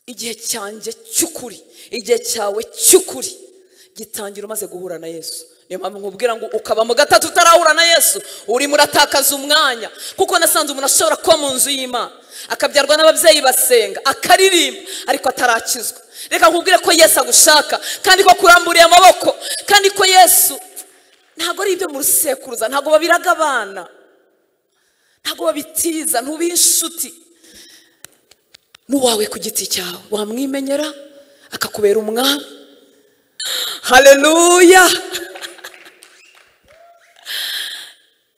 igihe cyanjye cy'ukuri igihe cyawe cy'ukuri gitangira umaze guhura na yesu niyo mpamvu nkubwira ngo ukaba mu gatatu utarahura na yesu urimo uratakaza umwanya kuko nasanze umuntu ashobora kuba mu nzu y'imana akabyarwa n'ababyeyi basenga akaririmba ariko atarakizwa reka nkubwire ko yesu agushaka kandi ko kuramburiye amaboko kandi ko yesu ntabwo ari ibyo mu rusekuruza ntabwo babiraga abana ntabwo babitiza ntubihe inshuti n'uwawe ku giti cyawe wamwimenyera akakubera umwami hareruya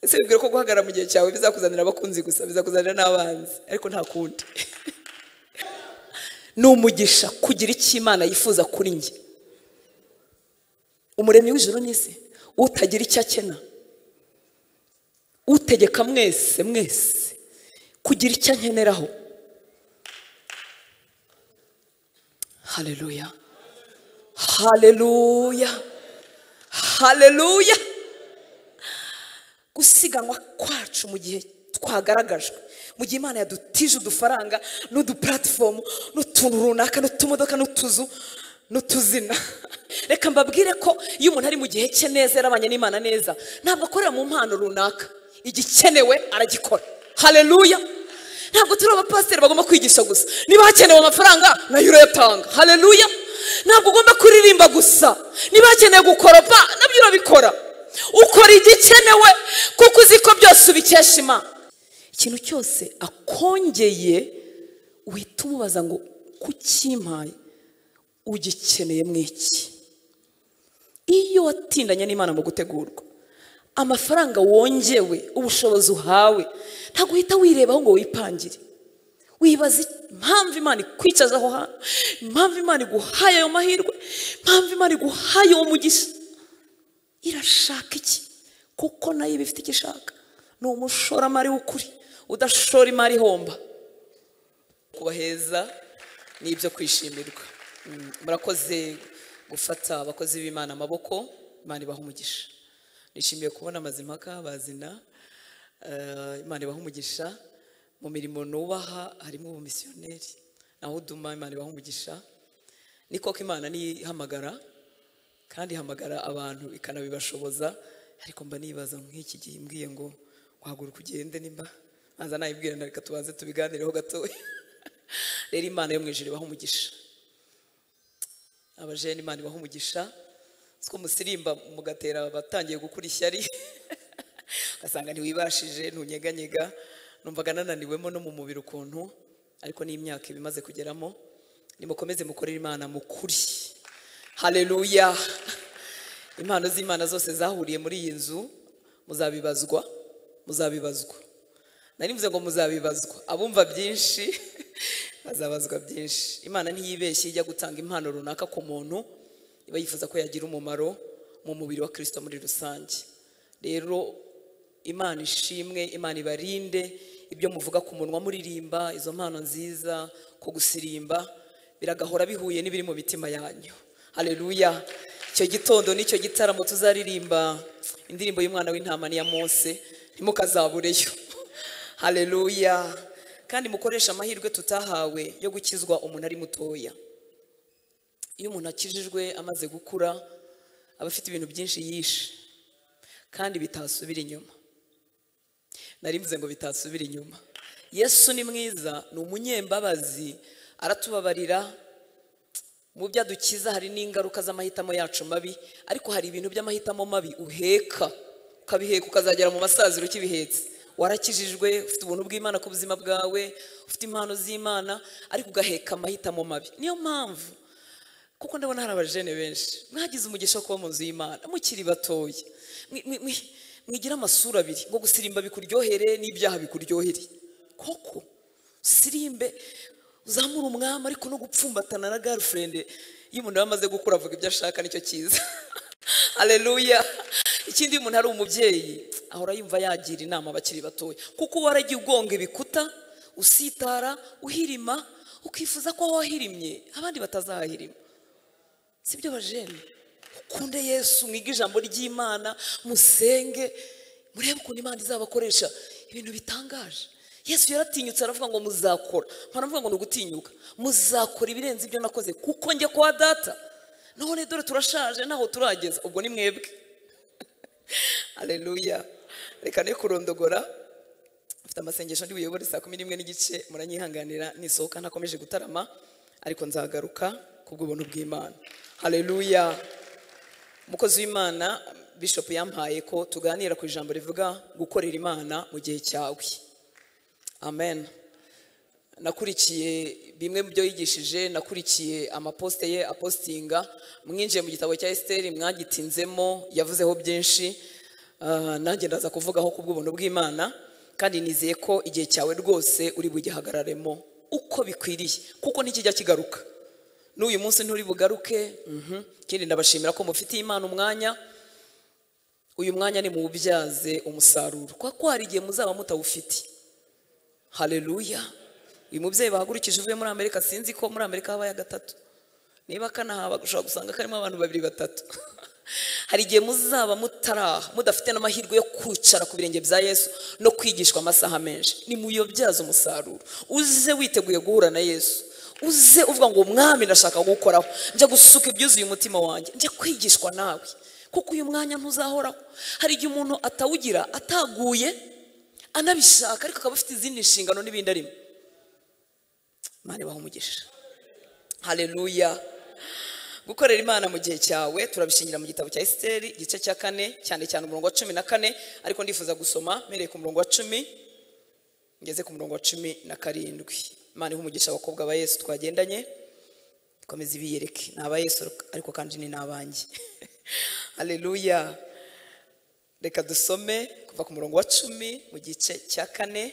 ese bibwira ko guhagarara mu gihe cyawe bizakuzanira abakunzi gusa bizakuzanira n'abanzi ariko nta kundi ni umugisha kugira icyo imana yifuza kuri njye umuremyi w'ijoro n'isi utagira icyo akena utegeka mwese mwese kugira icyo ankeneraho Haleluya. Haleluya. Haleluya. Gusiganwa kwacu mu gihe twagaragajwe mu gihe imana yadutije udufaranga n'udupuratifomu n'utuntu runaka n'utumodoka n'utuzu n'utuzina reka mbabwire ko iyo umuntu ari mu gihe cye neza yarabanye n'imana neza ntabwo akorera mu mpano runaka igikenewe aragikora hareruya ntabwo turi abapasiteri bagomba kwigisha gusa niba hakenewe amafaranga nayo urayatanga hareruya ntabwo ugomba kuririmba gusa niba hakenewe gukoropa nabyo urabikora ukora igikenewe kuko uzi ko byose ubikesha imana ikintu cyose akongeye uhita umubaza ngo kukimpaye ugikeneye mu iki iyo watindanye n'imana mu gutegurwa amafaranga wongewe ubushobozi uhawe ntabwo uhita wirebaho ngo wipangire wibaza impamvu imana ikwicaza aho hantu impamvu imana iguhaye ayo mahirwe impamvu imana iguhaye uwo mugisha irashaka iki kuko nayo iba ifite icyo ishaka ni umushoramari w'ukuri udashora imari ihomba kubaheza ni ibyo kwishimirwa Mm, murakoze gufata abakozi b'imana amaboko imana ibaha umugisha nishimiye kubona amazimpaka bazina eh, imana ibaha umugisha mu mirimo nubaha harimo ubumisiyoneri naho uduma imana ibaha umugisha ni koko imana nihamagara kandi ihamagara abantu ikanabibashoboza ariko mba nibaza nk'iki gihe imbwiye ngo wahaguruka ugende nimba ntaza nayibwira na reka tubanze tubiganireho gatoya rero imana yo mu ijuru ibaha umugisha abajene imana ibaha umugisha siko musirimba mugatera abatangiye gukura ishyari ugasanga ntiwibashije ntunyeganyega numvaga nananiwemo no mu mubiri ukuntu ariko n'imyaka iba imaze kugeramo nimukomeze mukorere imana mukuri hareruya impano z'imana zose zahuriye muri iyi nzu muzabibazwa muzabibazwa narivuze ngo muzabibazwa abumva byinshi bazabazwa byinshi imana ntiyibeshye ijya gutanga impano runaka ku muntu iba yifuza ko yagira umumaro mu mubiri wa kirisito muri rusange rero imana ishimwe imana ibarinde ibyo muvuga ku munwa muririmba izo mpano nziza ko gusirimba biragahora bihuye n'ibiri mu mitima yanyu hareruya icyo gitondo n'icyo gitaramo tuzaririmba indirimbo y'umwana w'intama n'iya mose ntimukazabureyo hareruya kandi mukoresha amahirwe tutahawe yo gukizwa umuntu ari mutoya iyo umuntu akijijwe amaze gukura aba afite ibintu byinshi yishe kandi bitasubira inyuma nari mvuze ngo bitasubira inyuma yesu ni mwiza ni umunyembabazi aratubabarira mu byo adukiza hari n'ingaruka z'amahitamo yacu mabi ariko hari ibintu by'amahitamo mabi uheka ukabiheka ukazagera mu masaziro ukibihetse warakijijwe ufite ubuntu bw'imana ku buzima bwawe ufite impano z'imana ariko ugaheka amahitamo mabi niyo mpamvu kuko ndabona hari abajene benshi mwagize umugisha wo kuba mu nzu y'imana mukiri batoya mwigira amasura abiri ngo gusirimba bikuryohere n'ibyaha bikuryohere koko usirimbe uzamure umwami ariko no gupfumbatana na garifurende iyo umuntu aba amaze gukura avuga ibyo ashaka nicyo cyiza hareruya ikindi iyo umuntu ari umubyeyi ahora yumva yagira inama abakiri batoya kuko uba waragiye ugonga ibikuta usitara uhirima ukifuza ko aho wahirimye abandi batazahirima si byo bajene ukunde yesu mwige ijambo ry'imana musenge murebe ukuntu imana izabakoresha ibintu bitangaje yesu yaratinyutse aravuga ngo muzakora mpanavuga ngo ni ugutinyuka muzakora ibirenze ibyo nakoze kuko njya kwa data none dore turashaje ntaho turageza ubwo ni mwebwe aleluya reka ne kurondogora mfite amasengesho ndi buyobore saa kumi n'imwe n'igice muranyihanganira nisohoka ntakomeje gutarama ariko nzagaruka kubw'ubuntu bw'imana haleluya umukozi w'imana bishop yampaye ko tuganira ku ijambo rivuga gukorera imana mu gihe cyawe amen nakurikiye bimwe mu byo yigishije nakurikiye amaposite ye apostinga mwinjiye mu gitabo cya esiteri mwagitinzemo yavuzeho byinshi Ah, nanjye ndaza kuvugaho ku bw'ubuntu bw'imana kandi nizeye ko igihe cyawe rwose uri bugihagararemo uko bikwiriye kuko ntikijya kigaruka n'uyu munsi nturi bugaruke mhm. ikindi ndabashimira ko mufitiye imana umwanya uyu mwanya ni muwubyaze umusaruro kwa ko hari igihe muzaba mutawufite haleluya uyu mubyeyi bahagurukije uvuye muri amerika sinzi ko muri amerika habaye agatatu niba kanahaba ushobora gusanga karimo abantu babiri batatu hari igihe muzaba mutaraha mudafite n'amahirwe yo kwicara ku birenge bya yesu no kwigishwa amasaha menshi nimuyobyaze umusaruro uze witeguye guhura na yesu uze uvuga ngo umwami ndashaka gukoraho njya gusuka ibyuzuye umutima wanjye njya kwigishwa nawe kuko uyu mwanya ntuzahoraho hari igihe umuntu atawugira ataguye anabishaka ariko akaba afite izindi nshingano n'ibindi arimo mani umugisha haleluya gukorera imana mu gihe cyawe turabishingira mu gitabo cya esiteri igice cya kane cyane cyane umurongo wa cumi na kane ariko ndifuza gusoma mpereye ku murongo wa cumi ngeze ku murongo wa cumi na karindwi imana ihe umugisha abakobwa ba yesu twagendanye ikomeza ibiyereke ni aba yesu ariko kandi ni n'abanjye haleluya reka dusome kuva ku murongo wa cumi mu gice cya kane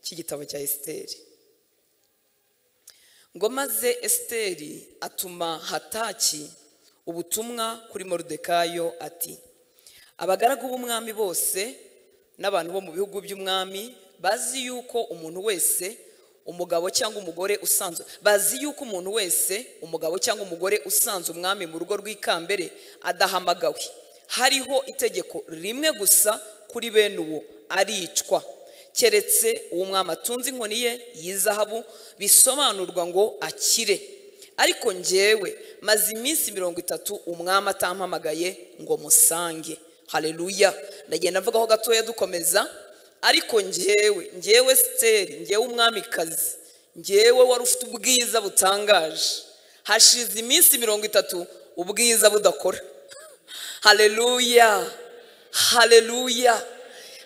cy'igitabo cya esiteri ngo maze esiteri atuma hataki ubutumwa kuri moridekayo ati abagaragu b'umwami bose n'abantu bo mu bihugu by'umwami bazi yuko umuntu wese umugabo cyangwa umugore usanzwe bazi yuko umuntu wese umugabo cyangwa umugore usanzwe umwami mu rugo rw'ikambere adahamagawe hariho itegeko rimwe gusa kuri bene uwo aricwa keretse uwo mwami atunze inkoni ye y'izahabu bisobanurwa ngo akire ariko njyewe maze iminsi mirongo itatu umwami atampamagaye ngo musange hareruya ndagenda mvugaho gatoya dukomeza ariko njyewe njyewe siteri njyewe umwamikazi njyewe wari ufite ubwiza butangaje hashize iminsi mirongo itatu ubwiza budakora hareruya hareruya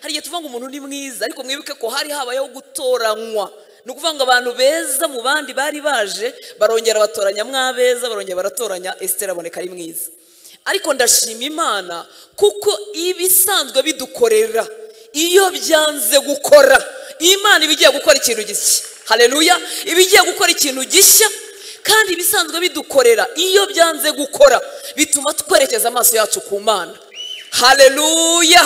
hari igihe tuvuga ngo umuntu ni mwiza ariko mwibuke ko hari habayeho gutoranywa ni ukuvuga ngo abantu beza mu bandi bari baje barongera batoranya mwabeza barongera baratoranya esitera aboneka ari mwiza ariko ndashima imana kuko ibisanzwe bidukorera iyo byanze gukora imana iba igiye gukora ikintu gishya hareruya iba igiye gukora ikintu gishya kandi ibisanzwe bidukorera iyo byanze gukora bituma twerekeza amaso yacu ku mana hareruya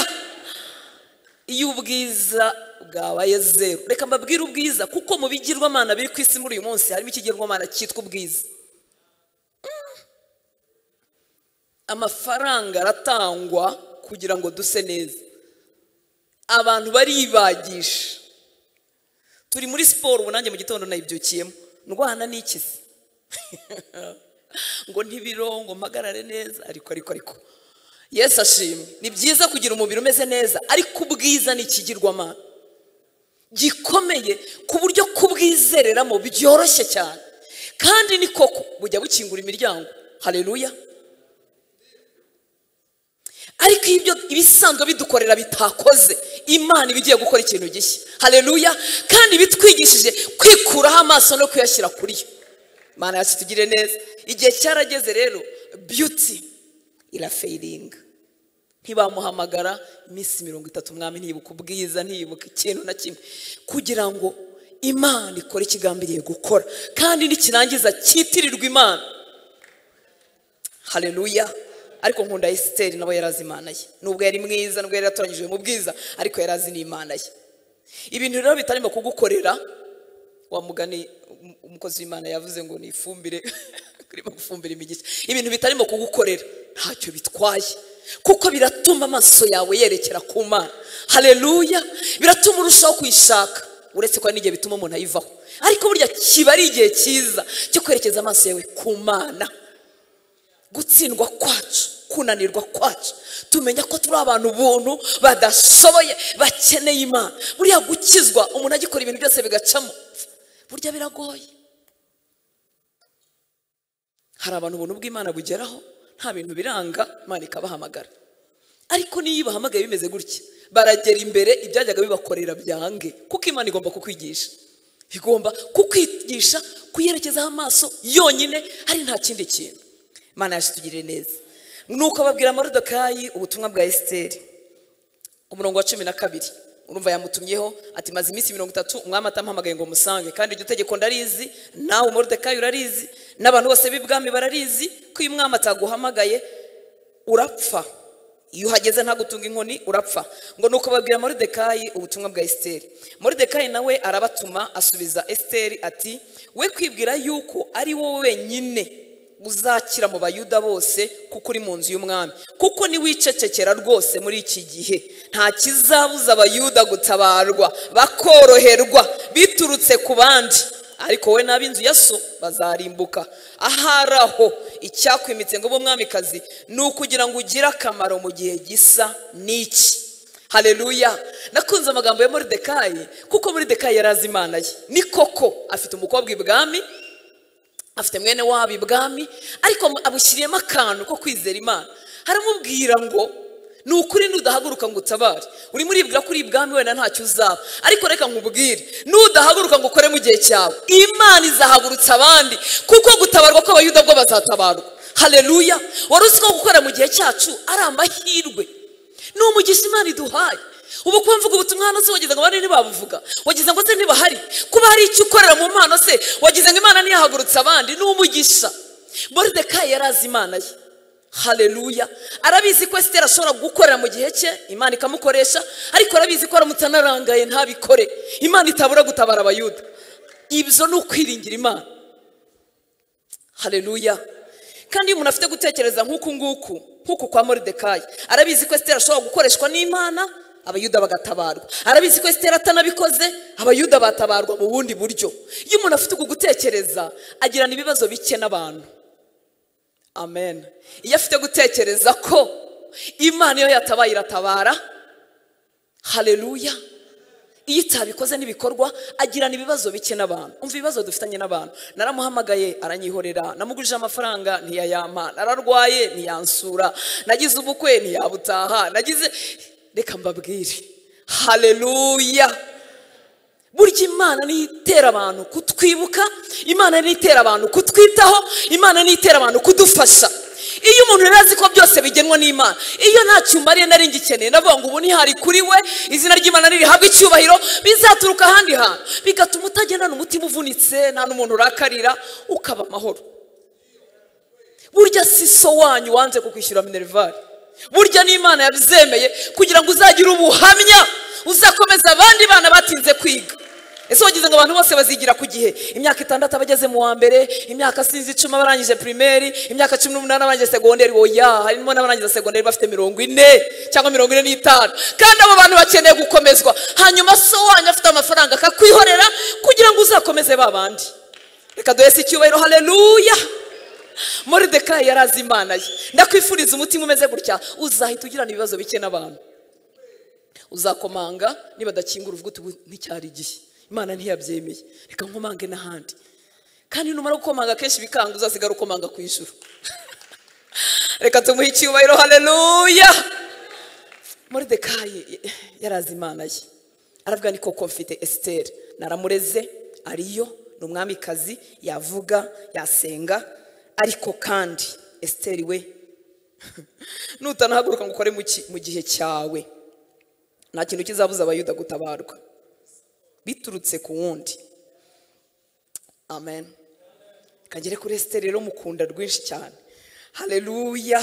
iyo ubwiza bwabaye zeru reka mbabwire ubwiza kuko mu bigirwamana biri ku isi muri uyu munsi harimo ikigirwamana cyitwa ubwiza amafaranga aratangwa kugira ngo duse neza abantu baribagisha turi muri siporo ubu nanjye mu gitondo nayibyukiyemo ndwana n'ikizi ngo ntibiro ngo mpagarare neza ariko ariko ariko yesu ashimwe ni byiza kugira umubiri umeze neza ariko ubwiza ni ikigirwamana gikomeye ku buryo kubwizereramo byoroshye cyane kandi ni koko bujya bukingura imiryango hareruya ariko ibyo ibisanzwe bidukorera bitakoze imana iba igiye gukora ikintu gishya hareruya kandi bitwigishije kwikuraho amaso no kuyashyira kuri yo imana yacu tugire neza igihe cyarageze rero beauty irafayiringa ntibamuhamagara iminsi mirongo itatu umwami ntibuke ubwiza ntibuke ikintu na kimwe kugira ngo imana ikore ikigambiriye gukora kandi nikirangiza cyitirirwa imana hareruya ariko nkunda esiteri nawe yari azi imana ye nubwo yari mwiza nubwo yari yatoranyijwe mu bwiza ariko yari azi n'imana ye ibintu rero bitarimo kugukorera wa mugani umukozi w'imana yavuze ngo ni ifumbire kurimo gufumbira imigisha ibintu bitarimo kugukorera ntacyo bitwaye kuko biratuma amaso yawe yerekera ku mana hareruya biratuma urushaho kuyishaka uretse ko hari n'igihe bituma umuntu ayivaho ariko burya kiba ari igihe cyiza cyo kwerekeza amaso yawe ku mana gutsindwa kwacu kunanirwa kwacu tumenya ko turi abantu ubuntu badashoboye bakeneye imana buriya gukizwa umuntu agikora ibintu byose bigacamo burya biragoye hari abantu ubuntu bw'imana bugeraho nta bintu biranga imana ikabahamagara ariko niyo ibahamagaye bimeze gutya baragera imbere ibyajyaga bibakorera byange kuko imana igomba kukwigisha igomba kukwigisha kuyerekezaho amaso yonyine hari nta kindi kintu imana yasitugirire neza nuko babwira amarodokayi ubutumwa bwa esiteri umurongo wa cumi na kabiri urumva yamutumyeho ati maze iminsi mirongo itatu umwami atamuhamagaye ngo musange kandi iryo tegeko ndarizi nawe umurodokayi urarizi n'abantu bose b'ibwami bararizi ko iyo umwami ataguhamagaye urapfa iyo uhageze ntagutunga inkoni urapfa ngo nuko babwira moridekayi ubutumwa bwa esiteri moridekayi nawe arabatuma asubiza esiteri ati we kwibwira yuko ari wowe wenyine uzakira mu bayuda bose kuko uri mu nzu y'umwami kuko niwicecekera rwose muri iki gihe nta kizabuza abayuda gutabarwa bakoroherwa biturutse ku bandi ariko we n'ab'inzu ya so bazarimbuka ahari aho icyakwimitse ngo ube umwamikazi ni ukugira ngo ugire akamaro mu gihe gisa n'iki hareruya nakunze amagambo ya moridekayi kuko moridekayi yari azi imana ye ni koko afite umukobwa ibwami afite mwene wabo ibwami ariko abushyiriyemo akantu ko kwizera imana haramubwira ngo ni ukuri nudahaguruka ngo utabare urimo uribwira ko uri ibwami wenda ntacyo uzaba ariko reka nkubwire nudahaguruka ngo ukore mu gihe cyawe imana izahagurutsa abandi kuko gutabarwa kw'abayuda bwo bazatabarwa hareruya wari uzi ko gukora mu gihe cyacu ari amahirwe ni umugisha imana iduhaye ubu kuba mvuga ubutumwa hano se wagize ngo abandi ntibabuvuga wagize ngo se ntibahari kuba hari icyo ukorera mu mpano se wagize ngo imana ntiyahagurutse abandi ni umugisha boridekayi yari azi imana ye hareruya arabizi ko esiteri ashobora gukorera mu gihe cye imana ikamukoresha ariko arabizi ko aramutanarangaye ntabikore imana itabura gutabara abayuda ibyo ni ukwiringira imana hareruya kandi iyo umuntu afite gutekereza nk'uku nguku nk'uku kwa moridekayi arabizi ko esiteri ashobora gukoreshwa n'imana abayuda bagatabarwa arabizi ko esitera atanabikoze abayuda batabarwa mu bundi buryo iyo umuntu afite uku gutekereza agirana ibibazo bike n'abantu amen iyo afite gutekereza ko imana iyo yatabaye iratabara hareruya iyo itabikoze n'ibikorwa agirana ibibazo bike n'abantu umva ibibazo dufitanye n'abantu naramuhamagaye aranyihorera namugurije amafaranga ntiyayampa nararwaye ntiyansura nagize ubukwe ntiyabutaha nagize reka mbabwire hareruya burya imana niyo itera abantu kutwibuka imana niyo itera abantu kutwitaho imana niyo itera abantu kudufasha iyo umuntu yari azi ko byose bigenwa n'imana iyo nta cyumba nari ngikeneye ndavuga ngo ubu ntihari kuri we izina ry'imana nirihabwe icyubahiro bizaturuka ahandi hantu bigatuma utagendana umutima uvunitse nta n'umuntu urakarira ukaba amahoro burya siso wanyu wanze kukwishyura minerivare burya n'imana yabizemeye kugira ngo uzagire ubuhamya uzakomeza abandi bana batinze kwiga ese wagize ngo abantu bose bazigira ku gihe imyaka itandatu abageze mu wa mbere imyaka sinzi icumi abarangije pirimeri imyaka cumi n'umunani abarangije segonderi oya harimo n'abarangije segonderi bafite mirongo ine cyangwa mirongo ine n'itanu kandi abo bantu bakeneye gukomezwa hanyuma so wanyu afite amafaranga akakwihorera kugira ngo uzakomeze ba bandi reka duhese icyubahiro hareruya moridekayi yari azi imana ye ndakwifuriza umutima umeze gutya uzahita ugirana ibibazo bike n'abantu uzakomanga niba adakingura uvuga uti nticyari igihe imana ntiyabyemeye reka nkomange n'ahandi kandi numara gukomanga kenshi bikanga uzasigara ukomanga ku ijuru reka tumuhe icyubahiro hareruya moridekayi yari azi imana ye aravuga ni koko mfite esiteri naramureze ariyo ni umwamikazi yavuga yasenga ariko kandi esiteri we nutanahaguruka ngo ukore mu gihe cyawe nta kintu kizabuza abayuda gutabarwa biturutse ku wundi amen kagere kuri esiteri rero mukunda rwinshi cyane hareruya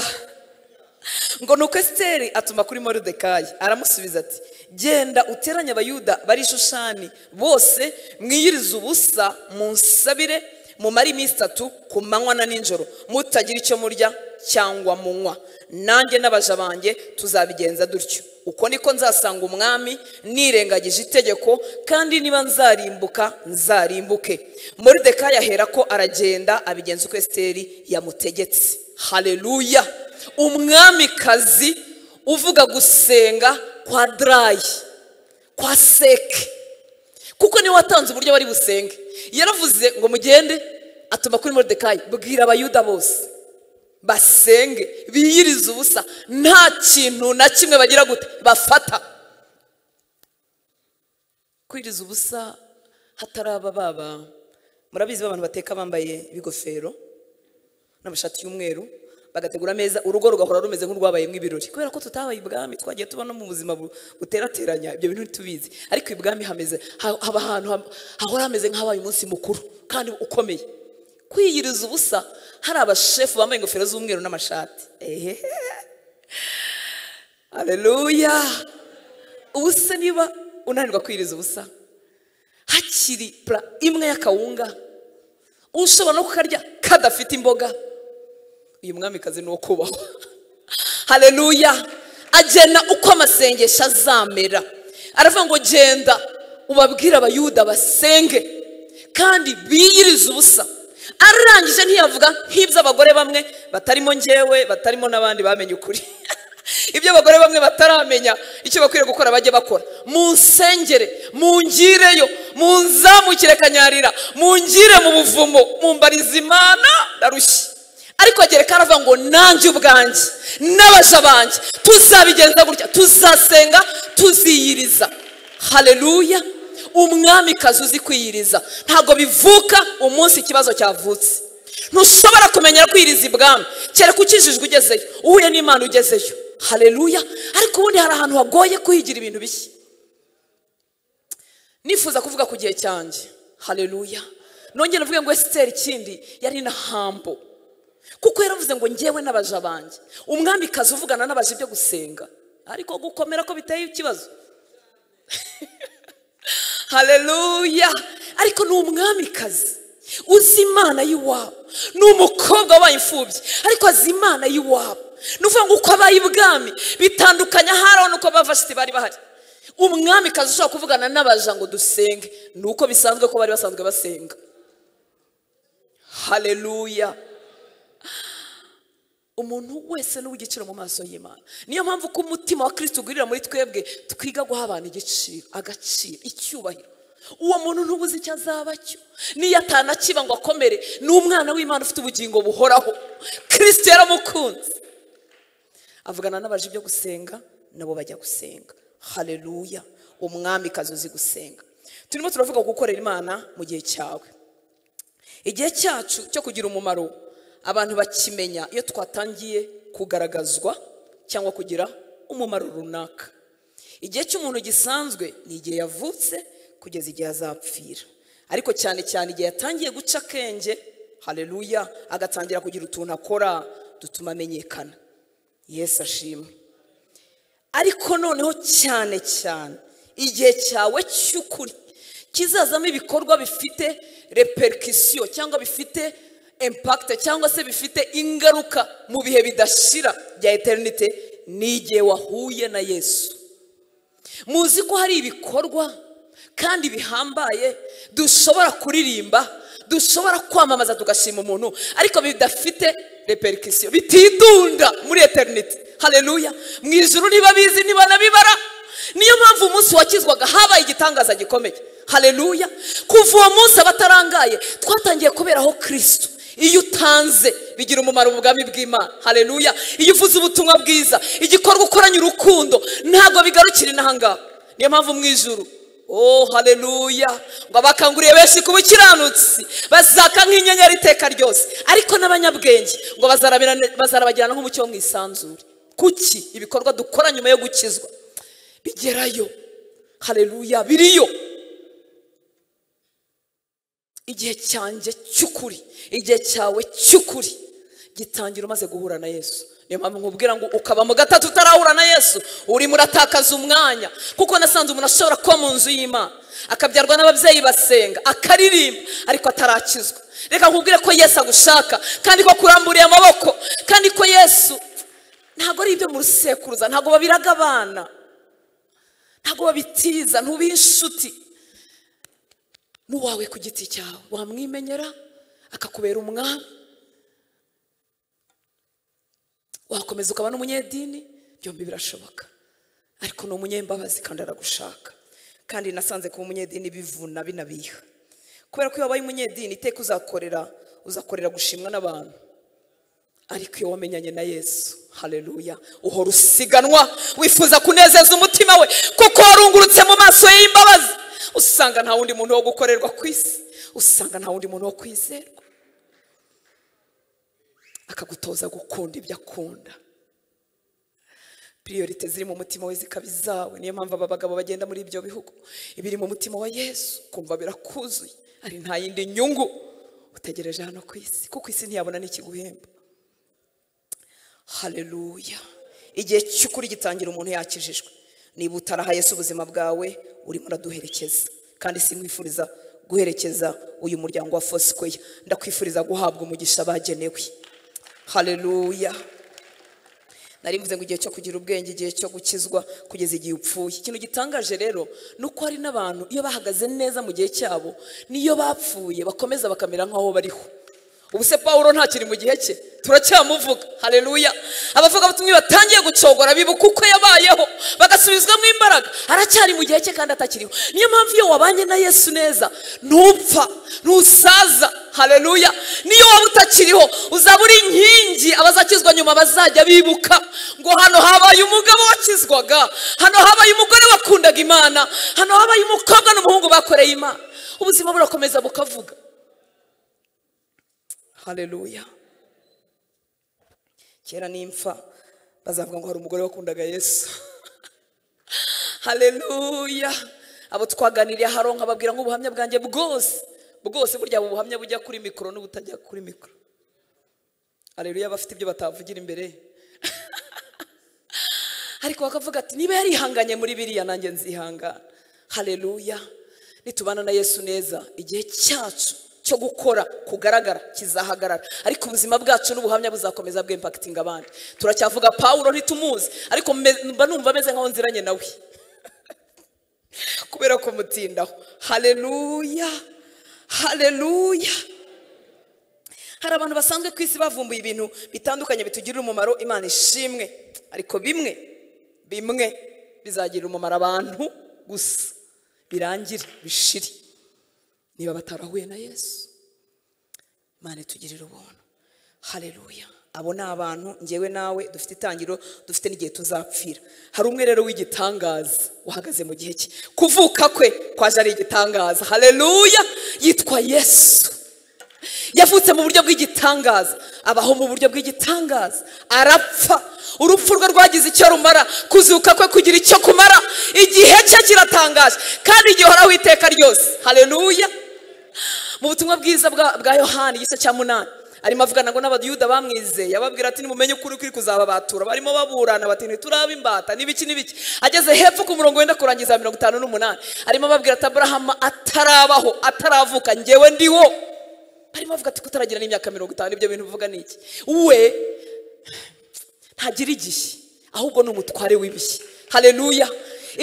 ngo nuko esiteri atuma kuri moridekayi aramusubiza ati genda uteranye abayuda bari ishushani bose mwiyirize ubusa munsabire mumare iminsi itatu ku manywa na nijoro mutagira icyo murya cyangwa munywa nanjye n'abaja banjye tuzabigenza dutyo uko niko nzasanga umwami nirengagije itegeko kandi niba nzarimbuka nzarimbuke muri ahera ko aragenda abigenza uko esiteri yamutegetse hareruya umwamikazi uvuga gusenga kwa darayi kwa seke kuko niwe watanze uburyo bari busenge yaravuze ngo mugende atuma kuri moridekayi bwira abayuda bose basenge biyirize ubusa nta kintu na kimwe bagira gute bafata kwiriza ubusa hataraba baba murabizi ba bantu bateka bambaye ibigofero n'amashati y'umweru bagategura ameza urugo rugahora rumeze nk'urwabayemo ibirori kubera ko tutabaye ibwami twagiye tuba no mu buzima bu- buterateranya ibyo bintu ntitubizi ariko ibwami hameze ha- haba ahantu ham- hahora hameze nk'ahabaye umunsi mukuru kandi ukomeye kwiyiriza ubusa hari abashefu bambaye ingofero z'umweru n'amashati ehe aleluya ubu se niba unanirwa kwiyiriza ubusa hakiri pura imwe y'akawunga ushobora no kukarya kadafite imboga uyu mwamikazi ni uwo kubahwa hareruya agena uko amasengesho azamera aravuga ngo genda ubabwire abayuda basenge kandi biyirize ubusa arangije ntiyavuga nk'iby'abagore bamwe batarimo njyewe batarimo n'abandi bamenye ukuri ibyo abagore bamwe bataramenya icyo bakwiriye gukora bajye bakora munsengere mungireyo munzamukire kanyarira mungire mu buvumo mumbarize imana ndarushye ariko agereka aravuga ngo nanjye ubwanjye n'abaja banjye tuzabigenza gutya tuzasenga tuziyiriza hareruya umwamikazi uzi kwiyiriza ntabwo bivuka umunsi ikibazo cyavutse ntushobora kumenya kwiyiriza ibwami kereka ukijijwe ugezeyo uhuye n'imana ugezeyo hareruya ariko ubundi hari ahantu hagoye kuhigira ibintu bishya nifuza kuvuga ku gihe cyanjye hareruya nongere mvuge ngo esiteri ikindi yari na hambo kuko yaravuze ngo ngewe n'abaja banjye umwamikazi uvugana n'abaja ibyo gusenga ariko gukomera ko biteye ikibazo hareruya ariko ni umwamikazi uzi imana y'iwabo ni umukobwa wabaye imfubyi ariko azi imana y'iwabo ni ukuvuga ngo uko abaye ibwami bitandukanye haraho n'uko abavasiti bari bahari umwamikazi ushobora kuvugana n'abaja ngo dusenge ni uko bisanzwe ko bari basanzwe basenga hareruya umuntu wese ni uw'igiciro mu maso y'imana niyo mpamvu ko umutima wa kirisiti ugurira muri twebwe twiga guha abantu igiciro agaciro icyubahiro uwo muntu ntubuze icyo azaba cyo niyo atanakiba ngo akomere ni umwana w'imana ufite ubugingo buhoraho kirisiti yaramukunze avugana n'abaje ibyo gusenga nabo bajya gusenga hareruya umwamikazi uzi gusenga turimo turavuga ku gukorera imana mu gihe cyawe igihe cyacu cyo kugira umumaro abantu bakimenya iyo twatangiye kugaragazwa cyangwa kugira umumaro runaka igihe cy'umuntu gisanzwe ni igihe yavutse kugeza igihe azapfira ariko cyane cyane igihe yatangiye guca akenge hareruya agatangira kugira utuntu akora dutuma amenyekana yesu ashimwe ariko noneho cyane cyane igihe cyawe cy'ukuri kizazamo ibikorwa bifite reperikisiyo cyangwa bifite impakite cyangwa se bifite ingaruka mu bihe bidashira bya eterinite ni igihe wahuye na yesu muzi ko hari ibikorwa kandi bihambaye dushobora kuririmba dushobora kwamamaza tugashima umuntu ariko bidafite reperikisiyo bitidunda muri eterinite hareruya mu ijoro niba bizi niba nabibara niyo mpamvu umunsi wakizwaga habaye igitangaza gikomeye hareruya kuva uwo munsi abatarangaye twatangiye kuberaho kirisito iyo utanze bigira umumaro mu bwami bw'imana hareruya iyo uvuze ubutumwa bwiza igikorwa ukoranye urukundo ntabwo bigarukira inahangaha niyo mpamvu mu ijoro oh hareruya ngo abakanguriye benshi ku bukiranutsi bazaka nk'inyenyeri iteka ryose ariko n'abanyabwenge ngo bazarabirane- bazarabagirana nk'umucyo wo mu isanzure kuki ibikorwa dukora nyuma yo gukizwa bigerayo hareruya biriyo igihe cyanjye cy'ukuri igihe cyawe cy'ukuri gitangira umaze guhura na yesu niyo mpamvu nkubwira ngo ukaba mu gatatu utarahura na yesu urimo uratakaza umwanya kuko nasanze umuntu ashobora kuba mu nzu y'imana akabyarwa n'ababyeyi basenga akaririmba ariko atarakizwa reka nkubwire ko yesu agushaka kandi ko kuramburiye amaboko kandi ko yesu ntabwo ari ibyo mu rusekuruza ntabwo babiraga abana ntabwo babitiza ntubihe inshuti n'uwawe ku giti cyawe wamwimenyera akakubera umwami wakomeza ukaba n'umunyedini byombi birashoboka ariko ni umunyembabazi kandi aragushaka kandi nasanze kuba umunyedini bivuna binabiha kubera ko iyo wabaye umunyedini iteka uzakorera uzakorera gushimwa n'abantu ariko iyo wamenyanye na yesu hareruya uhora usiganwa wifuza kunezeza umutima we kuko warungurutse mu maso y'imbabazi usanga nta wundi muntu wo gukorerwa ku isi usanga nta wundi muntu wo kwizerwa akagutoza gukunda ibyo akunda piriyorite ziri mu mutima we zikaba izawe niyo mpamvu aba bagabo bagenda muri ibyo bihugu ibiri mu mutima wa yesu kumva birakuzuye ari nta yindi nyungu utegereje hano ku isi kuko isi ntiyabona n'ikiguhemba hareruya igihe cy'ukuri gitangira umuntu yakijijwe niba utaraha Yesu ubuzima bwawe urimo uraduherekeza kandi simwifuriza guherekeza uyu muryango wa fosikweya ndakwifuriza guhabwa umugisha bagenewe hareruya nari mvuze ngo igihe cyo kugira ubwenge igihe cyo gukizwa kugeza igihe upfuye ikintu gitangaje rero ni uko hari n'abantu iyo bahagaze neza mu gihe cyabo n'iyo bapfuye bakomeza bakamera nk'aho bariho ubu se paul ntakiri mu gihe cye turacyamuvuga hareruya abavuga batumwe batangiye gucogora bibuka uko yabayeho bagasubizwamo imbaraga aracyari mu gihe cye kandi atakiriho niyo mpamvu iyo wabanye na yesu neza ntupfa ntusaza hareruya niyo waba utakiriho uzaba uri inkingi abazakizwa nyuma bazajya bibuka ngo hano habaye umugabo wakizwaga hano habaye umugore wakundaga imana hano habaye umukobwa n'umuhungu bakoreye imana ubuzima burakomeza bukavuga hareruya kera nimfa bazavuga ngo hari umugore wakundaga yesu hareruya abo twaganiriye haronka babwira ngo ubuhamya bwanjye bwose bwose burya abo buhamya bujya kuri mikoro n'ubutajya kuri mikoro hareruya bafite ibyo batavugira imbere ariko bakavuga ati niba yarihanganye muri biriya nanjye nzihangana hareruya nitubana na yesu neza igihe cyacu cyo gukora kugaragara kizahagarara ariko ubuzima bwacu n'ubuhamya buzakomeza bw'impakitinga abandi turacyavuga pawuro ntitumuzi ariko mba numva ameze nkaho nziranye nawe kubera kumutindaho hareruya hareruya hari abantu basanzwe ku isi bavumbuye ibintu bitandukanye bitugirira umumaro imana ishimwe ariko bimwe bimwe bizagirira umumaro abantu gusa birangire bishire niba batarahuye na yesu imana itugirira ubuntu hareruya abo ni abantu ngewe nawe dufite itangiro dufite n'igihe tuzapfira hari umwe rero w'igitangaza uhagaze mu gihe cye kuvuka kwe kwaje ari igitangaza hareruya yitwa yesu yavutse mu buryo bw'igitangaza abaho mu buryo bw'igitangaza arapfa urupfu rwe rwagize icyo rumara kuzuka kwe kugira icyo kumara igihe cye kiratangaje kandi gihoraho iteka ryose hareruya mu butumwa bwiza bwa yohani igice cya munani arimo avugana ngo n'abayuda bamwizeye ababwira ati nimumenye ukuri kuri kuzababatura barimo baburana bati ntituraba imbata n'ibiki n'ibiki ageze hepfo ku murongo wenda kurangiza mirongo itanu n'umunani arimo ababwira ati aburahama atarabaho ataravuka ngewe ndiwo barimo bavuga ati kutaragira n'imyaka mirongo itanu ibyo bintu bivuga ni iki we ntagira igihe ahubwo ni umutware w'ibihe hareruya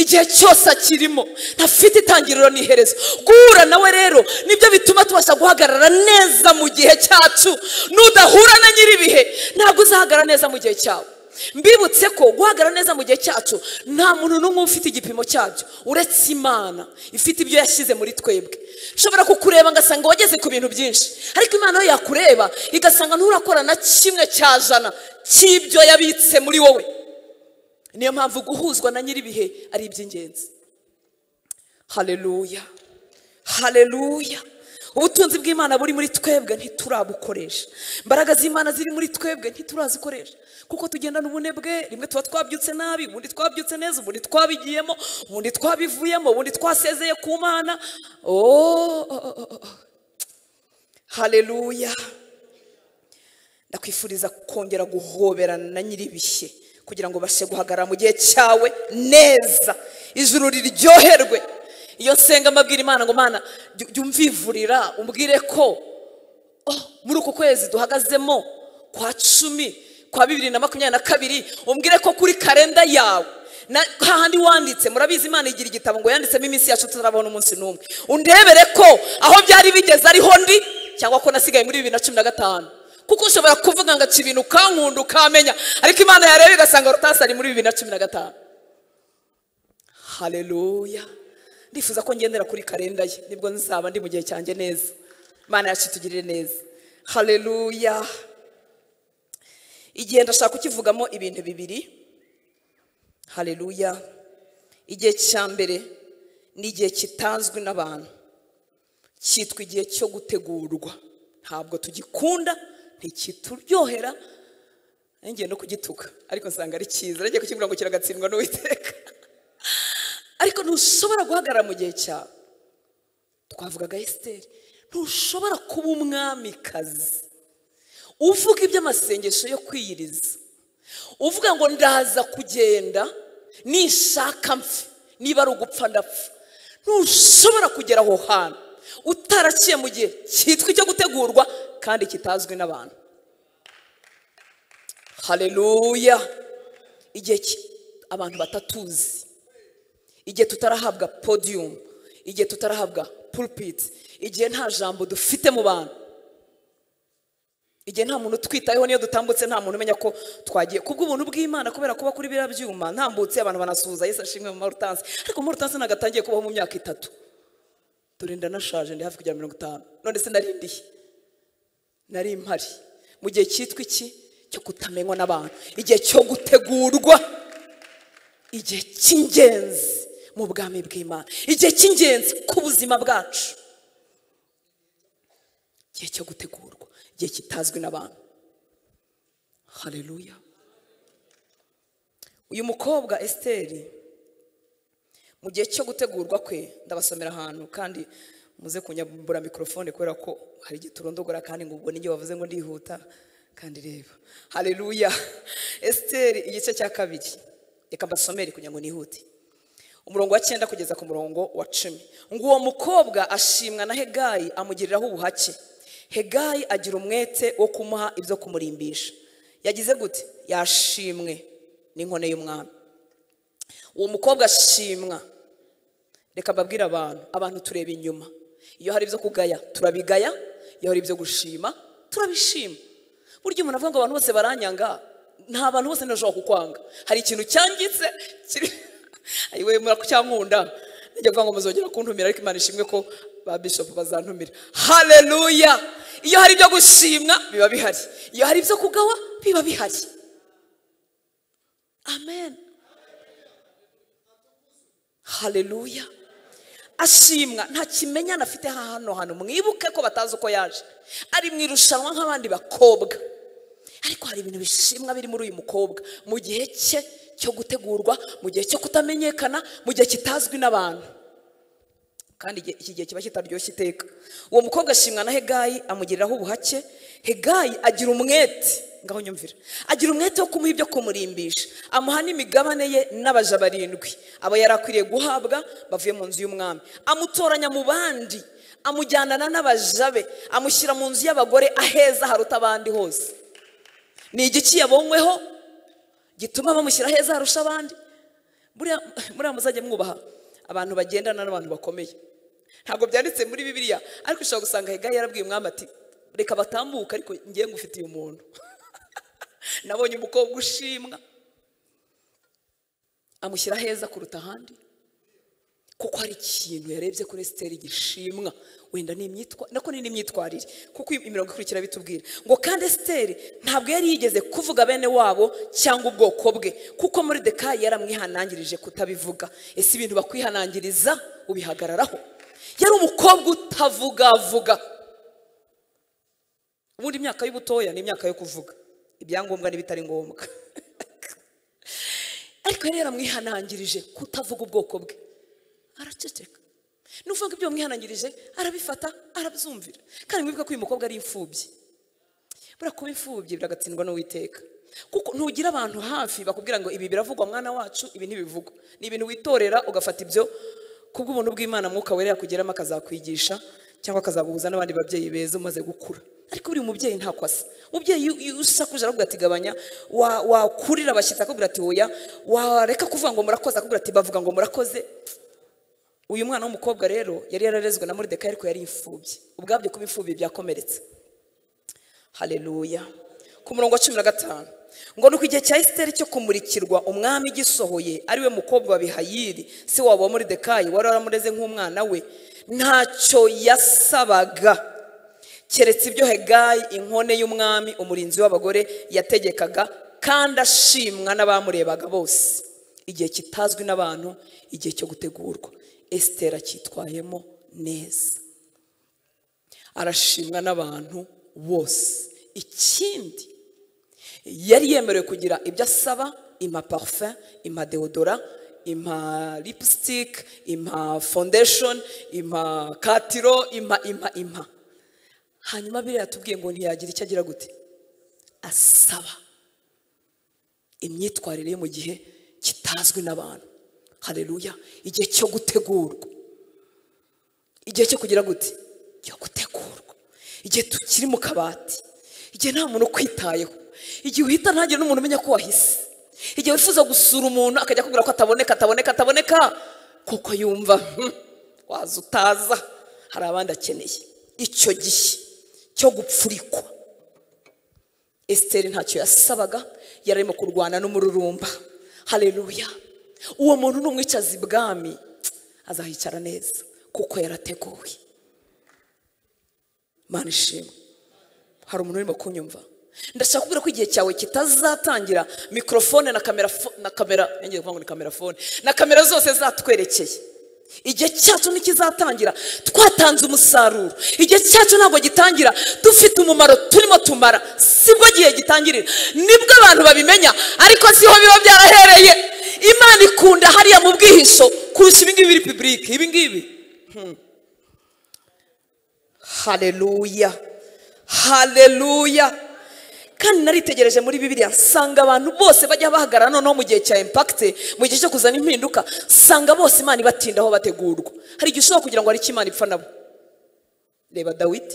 igihe cyose akirimo ntafite itangiriro n'iherezo guhura nawe rero nibyo bituma tubasha guhagarara neza mu gihe cyacu n'udahura na nyir'ibihe ntabwo uzahagarara neza mu gihe cyawe mbibutse ko guhagarara neza mu gihe cyacu nta muntu n'umwe ufite igipimo cyabyo uretse imana ifite ibyo yashyize muri twebwe ushobora kukureba agasanga wageze ku bintu byinshi ariko imana yo yakureba igasanga nturakora na kimwe cya jana cy'ibyo yabitse muri wowe niyo mpamvu guhuzwa na nyir'ibihe ari iby'ingenzi hareruya hareruya ubutunzi bw'imana buri muri twebwe ntiturabukoresha imbaraga z'imana ziri muri twebwe ntiturazikoresha kuko tugendana ubunebwe rimwe tuba twabyutse nabi ubundi twabyutse neza ubundi twabigiyemo ubundi twabivuyemo ubundi twasezeye ku mana hareruya ndakwifuriza kongera guhoberana na nyir'ibihe kugira ngo ubashe guhagarara mu gihe cyawe neza ijuru riryoherwe iyo nsenga mbabwira imana ngo mana jya jya umvivurira umbwire ko oh, muri uku kwezi duhagazemo kwa cumi kwa bibiri na makumyabiri na kabiri umbwire ko kuri karenda yawe na- hahandi wanditse murabizi imana igira igitabo ngo yanditsemo iminsi yacu tutarabona umunsi n'umwe undebere ko aho byari bigeze ariho ndi cyangwa ko nasigaye muri bibiri na cumi na gatanu kuko ushobora kuvuga ngo aca ibintu ukankunda ukamenya ariko imana yareba igasanga rutasi ari muri bibiri na cumi na gatanu haleluya ndifuza ko ngendera kuri karenda ye nibwo nzaba ndi mu gihe cyanjye neza imana yacu itugirire neza haleluya igihe ndashaka kukivugamo ibintu bibiri haleluya igihe cya mbere ni igihe kitazwi n'abantu cyitwa igihe cyo gutegurwa ntabwo tugikunda ntikituryohera ngiye no kugituka ariko nsanga ari cyiza nagiye kukibwira ngo kiragatsindwa n'uwiteka ariko ntushobora guhagarara mu gihe cyawe twavugaga esiteri ntushobora kuba umwamikazi uvuga iby'amasengesho yo kwiyiriza uvuga ngo ndaza kugenda nishaka mpfe niba ari ugupfa ndapfa ntushobora kugera aho hantu utaraciye mu gihe cyitwa icyo gutegurwa kandi kitazwi n'abantu haleluya igihe ki- abantu batatuzi igihe tutarahabwa podiyumu igihe tutarahabwa pulpiti igihe nta jambo dufite mu bantu igihe nta muntu utwitayeho niyo dutambutse nta muntu umenya ko twagiye kubw'ubuntu bw'imana kubera kuba kuri biriya byuma ntambutse abantu banasuhuza yesu ashimwe mu marutansi ariko mu marutansi ntabwo atangiye kubaho mu myaka itatu dore ndanashaje ndi hafi kugera mirongo itanu none se narindiye nari impari mu gihe cyitwa iki cyo kutamenywa n'abantu igihe cyo gutegurwa igihe cy'ingenzi mu bwami bw'imana igihe cy'ingenzi ku buzima bwacu igihe cyo gutegurwa igihe kitazwi n'abantu haleluya uyu mukobwa esiteri mu gihe cyo gutegurwa kwe ndabasomera ahantu kandi muze kunyambura mikorofone kubera ko hari igihe turondogora kandi ngo ubwo n'igihe bavuze ngo ndihuta kandi reba haleluya esiteri igice cya kabiri reka mbasomere kugira ngo nihute umurongo wa cyenda kugeza ku murongo wa cumi ngo uwo mukobwa ashimwa na hegayi amugiriraho ubuhake hegayi agira umwete wo kumuha ibyo kumurimbisha yagize gute yashimwe n'inkone y'umwami uwo mukobwa ashimwa reka mbabwire abantu abantu tureba inyuma iyo hari ibyo kugaya turabigaya iyo hari ibyo gushima turabishima burya umuntu avuga ngo abantu bose baranyanga nta bantu bose ntibashobora kukwanga hari ikintu cyangitse kiri ayiwe murakucyankunda njya kuvuga ngo muzongera kuntumira ariko imana ishimwe ko ba bishopu bazantumira haleluya iyo hari ibyo gushimwa biba bihari iyo hari ibyo kugawa biba bihari amen haleluya ashimwa nta kimenyane afite hano hantu mwibuke ko batazi uko yaje ari mu irushanwa nk'abandi bakobwa ariko hari ibintu bishimwa biri muri uyu mukobwa mu gihe cye cyo gutegurwa mu gihe cyo kutamenyekana mu gihe kitazwi n'abantu kandi igihe- iki gihe kiba kitaryoshye iteka uwo mukobwa ashimwa na hegayi amugiriraho ubuhake hegayi agira umwete ngaho nyumvira agira umwete wo kumuha ibyo kumurimbisha amuha n'imigabane ye n'abaja barindwi aba yari akwiriye guhabwa bavuye mu nzu y'umwami amutoranya mu bandi amujyanana n'abaja be amushyira mu nzu y'abagore aheza haruta abandi hose ni igiki yabonyweho gituma bamushyira heza harusha abandi buriya buriya muzajya mwubaha abantu bagendana n'abantu bakomeye ntabwo byanditse muri bibiliya ariko ushobora gusanga hegayi yarabwiye umwami ati reka batambuke ariko ngiye ngufitiye umuntu nabonye umukobwa ushimwa amushyira heza kuruta ahandi kuko hari ikintu yarebye kuri esiteri gishimwa wenda ni imyitwa nako ni n'imyitwarire kuko imirongo ikurikira bitubwira ngo kandi esiteri ntabwo yari yigeze kuvuga bene wabo cyangwa ubwoko bwe kuko muri dekayi yaramwihanangirije kutabivuga ese ibintu bakwihanangiriza ubihagararaho yari umukobwa utavugavuga ubundi imyaka y'ubutoya ni imyaka yo kuvuga ibyangombwa n'ibitari ngombwa ariko yari yaramwihanangirije kutavuga ubwoko bwe araceceka nuvuga ngo ibyo wamwihanangirije arabifata arabyumvira kandi mwibuka ko uyu mukobwa ari imfubyi buriya kuba imfubyi biragatsindwa n'uwiteka kuko ntugira abantu hafi bakubwira ngo ibi biravugwa mwana wacu ibi ntibivugwa ni ibintu witorera ugafata ibyo kubw'ubuntu bw'imana mwuka werera kugeramo akazakwigisha cyangwa akazaguhuza n'abandi babyeyi beza umaze gukura ariko buri mubyeyi ntako asa umubyeyi iyo- iyo usakuje aravuga ati gabanya wa- wakurira abashyitsi akabwira ati oya wareka kuvuga ngo murakoze akabwira ati bavuga ngo murakoze uyu mwana w'umukobwa rero yari yararezwe na moridekayi ariko yari imfubyi ubwabyo kuba imfubyi byakomeretse haleluya ku murongo wa cumi na gatanu ngo nuko igihe cya esiteri cyo kumurikirwa umwami gisohoye ariwe mukobwa wa bihayiri se wabo wa moridekayi wari waramureze nk'umwana we ntacyo yasabaga keretse ibyo hegayi inkone y'umwami umurinzi w'abagore yategekaga kandi ashimwa n'abamurebaga bose igihe kitazwi n'abantu igihe cyo gutegurwa esiteri acyitwayemo neza arashimwa n'abantu bose ikindi yari yemerewe kugira ibyo asaba ima parufe ima deodora ima lipstick ima foundation ima katiro ima ima ima hanyuma biriya yatubwiye ngo ntiyagira icyo agira gute asaba imyitwarire ye mu gihe kitazwi n'abantu hareruya igihe cyo gutegurwa igihe cyo kugira gute cyo gutegurwa igihe tukiri mu kabati igihe nta muntu ukwitayeho igihe uhita ntagire n'umuntu umenya ko wahise igihe wifuza gusura umuntu akajya akubwira ko ataboneka ataboneka ataboneka kuko yumva "Hmm, waza utaza hari abandi akeneye icyo gihe cyo gupfurikwa esiteri ntacyo yasabaga yari arimo kurwana n'umururumba hareruya uwo muntu numwicaza ibwami azahicara neza kuko yarateguwe mana ishimwe hari umuntu urimo kunyumva ndashaka kubwira ko igihe cyawe kitazatangira mikorofone na kamera fo- na kamera yongeye kuvuga ngo ni kamera fone na kamera zose zatwerekeye igihe cyacu ntikizatangira twatanze umusaruro igihe cyacu ntabwo gitangira dufite umumaro turimo tumara sibwo gihe gitangirira nibwo abantu babimenya ariko siho biba byarahereye imana ikunda hariya mu bwihisho kurusha ibingibi biri pibulike ibingibi haleluya haleluya kandi naritegereje muri bibiliya nsanga abantu bose bajya bahagarara noneho mu gihe cya impakite mu gihe cyo kuzana impinduka nsanga bose imana ibatindaho bategurwa hari igihe ushobora kugira ngo hari icyo imana ipfa nabo reba dawidi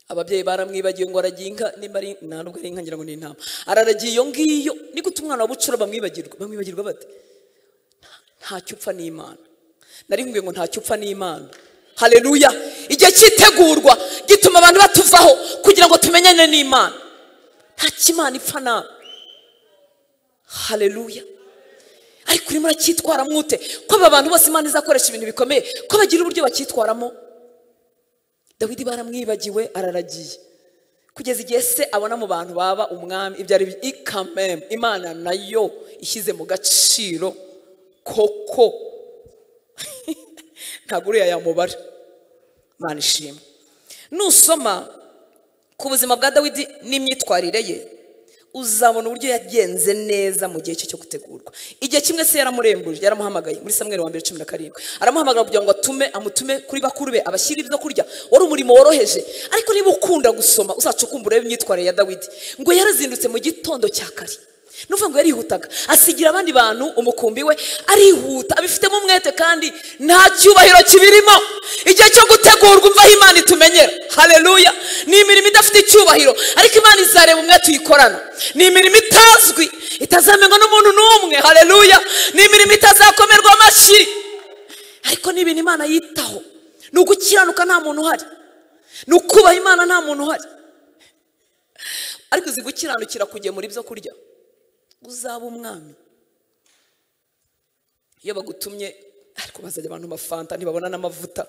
ababyeyi baramwibagiwe ngo aragiye inka nimba ari nta nubwo ari inka ngira ngo ni intama araragiye iyo ngiyo ni gute umwana wa bucura bamwibagirwa bamwibagirwa bate ntacyo upfa n'imana nari nkubwiye ngo ntacyo upfa n'imana hareruya igihe cyitegurwa gituma abantu batuvaho kugira ngo tumenyane n'imana nta kimana ipfa nawe hareruya ariko urimo uracyitwaramo ute ko aba bantu bose imana izakoresha ibintu bikomeye ko bagira uburyo bacyitwaramo dawidi baramwibagiwe araragiye kugeza igihe se abona mu bantu baba umwami ibyo ari byo ikamemu imana nayo ishyize mu gaciro koko ntabwo uriya yamubara mana ishimwe nusoma ku buzima bwa dawidi n'imyitwarire ye uzabona uburyo yagenze neza mu gihe cye cyo gutegurwa igihe kimwe se yaramurembuje yaramuhamagaye muri samweri wa mbere cumi na karindwi aramuhamagara kugira ngo atume amutume kuri bakuru be abashyire ibyo kurya wari umurimo woroheje ariko niba ukunda gusoma uzacukumbura imyitwarire ya dawidi ngo yarazindutse mu gitondo cya kare nuvuga ngo yarihutaga asigira abandi bantu umukumbi we arihuta abifitemo umwete kandi nta cyubahiro kibirimo igihe cyo gutegurwa umva aho imana itumenyera hareruya ni imirimo idafite icyubahiro ariko imana izareba umwete uyikorana ni imirimo itazwi itazamenywa n'umuntu n'umwe hareruya ni imirimo itazakomerwa amashyi ariko ni ibintu imana yitaho ni ugukiranuka nta muntu uhari ni ukubaha imana nta muntu uhari ariko uzi gukiranukira kugemura ibyo kurya uzaba umwami iyo bagutumye ariko bazajya abantu mafanta ntibabona n'amavuta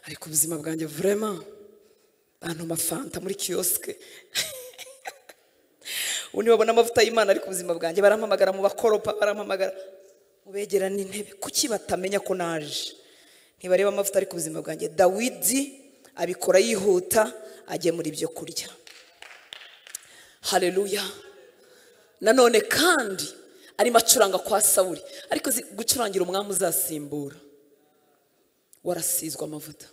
ariko ubuzima bwanjye vurema bantu mafanta muri kiyosike ubundi babona amavuta y'imana ariko ubuzima bwanjye barampamagara mu bakoropa barampamagara ubegera n'intebe kuki batamenya ko naje ntibareba amavuta ariko ubuzima bwanjye dawidi abikora yihuta agemura ibyo kurya hareruya nanone kandi arimo acuranga kwa sawuri ariko uzi, gucurangira umwami uzasimbura warasizwe amavuta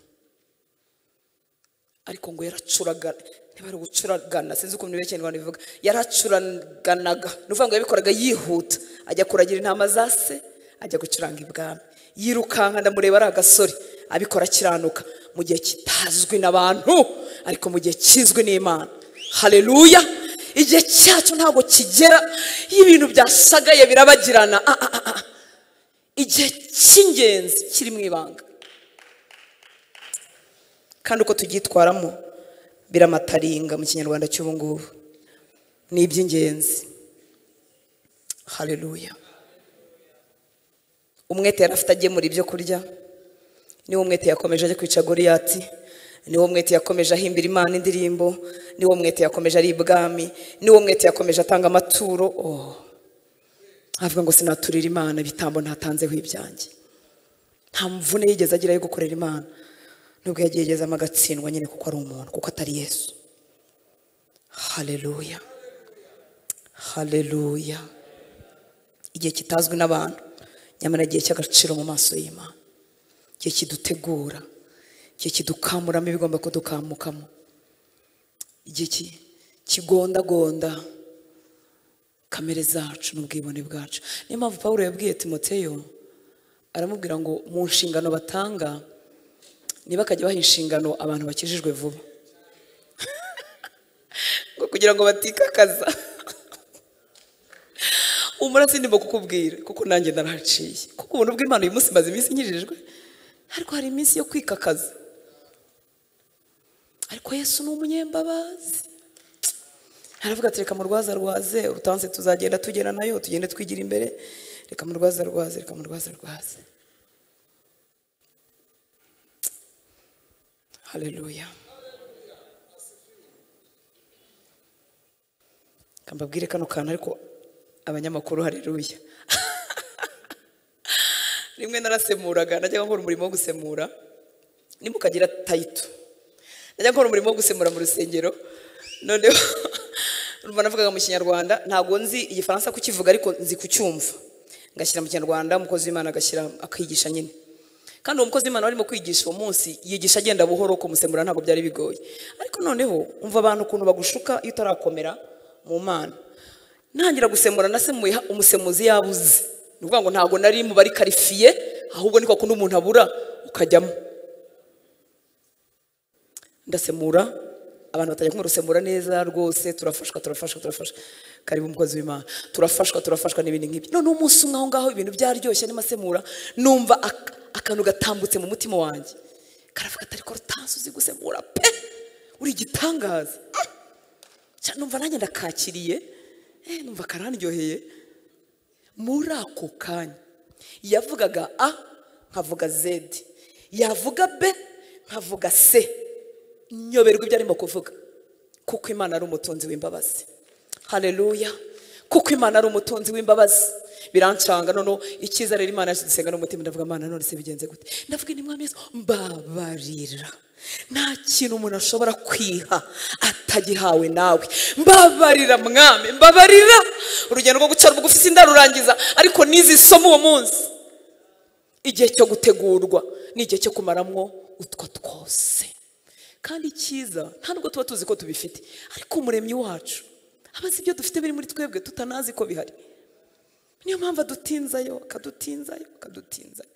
ariko ngo yaracuragana niba ari ugucuragana sinzi ukuntu ibirekendwa bivuga yaracuraganaga ni ukuvuga ngo yabikoraga yihuta ajya kuragira intama za se ajya gucuranga ibwami yirukanka ndamureba ari agasore abikora akiranuka mu gihe kitazwi n'abantu ariko mu gihe kizwi n'imana hareruya igihe cyacu ntabwo kigera iyo ibintu byasagaye birabagirana Ah, ah, ah, ah. igihe cy'ingenzi kiri mu ibanga kandi uko tubyitwaramo biramataringa mu kinyarwanda cy'ubu ngubu ni iby'ingenzi hareruya umwete yari afite agemura ibyo kurya niwo umwete yakomeje ajya kwica goriyati niwo umwete yakomeje ahimbira imana indirimbo niwo umwete yakomeje ari ibwami niwo umwete yakomeje atanga amaturo oh. avuga ngo sinaturira imana ibitambo ntatanzeho ibyanjye nta mvune yigeze agira yo gukorera imana nubwo yageragezamo agatsindwa nyine kuko ari umuntu kuko atari yesu hareruya hareruya igihe kitazwi n'abantu nyamara igihe cy'agaciro mu maso y'imana igihe kidutegura igihe kidukamuramo ibigomba kudukamukamo igihe ki- kigondagonda kamere zacu n'ubwibone bwacu niyo mpamvu paul yabwiye timoteyo aramubwira ngo mu nshingano batanga ntibakajya baha inshingano abantu bakijijwe vuba ngo kugira ngo batikakaza umura sindimo kukubwira kuko nanjye narahaciye kuko ubuntu bw'imana uyu munsi maze iminsi nkijijwe ariko hari iminsi yo kwikakaza ariko yesu ni umunyembabazi aravuga ati reka mu rwaza rwaze urutanze tuzagenda tugera nayo tugende twigira imbere reka mu rwaza rwaze reka mu rwaza rwaze haleluya kambabwire kano kantu ariko abanyamakuru haleluya rimwe narasemuraga najyaga nkora umurimo wo gusemura nimukagira tayito najyaga nkora umurimo wo gusemura mu rusengero noneho urumva navugaga mu kinyarwanda ntabwo nzi igifaransa kukivuga ariko nzi kucyumva ngashyira mu kinyarwanda umukozi w'imana agashyira akigisha nyine kandi uwo mukozi w'imana warimo kwigisha uwo munsi yigisha agenda buhoro kumusemura ntabwo byari bigoye ariko noneho umva abantu ukuntu bagushuka iyo utarakomera mu mana ntangira gusemura nasemuye ha- umusemuzi yabuze ni ukuvuga ngo ntabwo nari mu bari karifiye ahubwo niko kundi umuntu abura ukajyamo ndasemura abantu batajya kumurusemura neza rwose turafashwa turafashwa turafashwa karibu umukozi w'imana turafashwa turafashwa n'ibindi nk'ibyo none umunsi umwe aho ngaho ibintu byaryoshye n'amasemura numva ak- akantu gatambutse mu mutima wanjye karavuga atari ko rutansi uzi gusemura pe uri igitangaza Ah! Cya- numva nanjye ndakakiriye eh, numva karandyoheye muri ako kanya yavugaga a nkavuga zedi yavuga b nkavuga c nyoberwa ibyo arimo kuvuga kuko imana ari umutunzi w'imbabazi hareruya kuko imana ari umutunzi w'imbabazi birancanga noneho icyiza rero imana dusenga n'umutima ndavuga imana none se bigenze gute ndavuga ni mwami yesu mbabarira nta kintu umuntu ashobora kwiha atagihawe nawe mbabarira mwami mbabarira urugendo rwo guca bugufi sindarurangiza ariko nizi somo uwo munsi igihe cyo gutegurwa ni igihe cyo kumaramwo utwo twose kandi icyiza nta nubwo tuba tuzi ko tubifite ariko umuremyi wacu aba azi ibyo dufite biri muri twebwe tutanazi ko bihari niyo mpamvu adutinzayo akadutinzayo akadutinzayo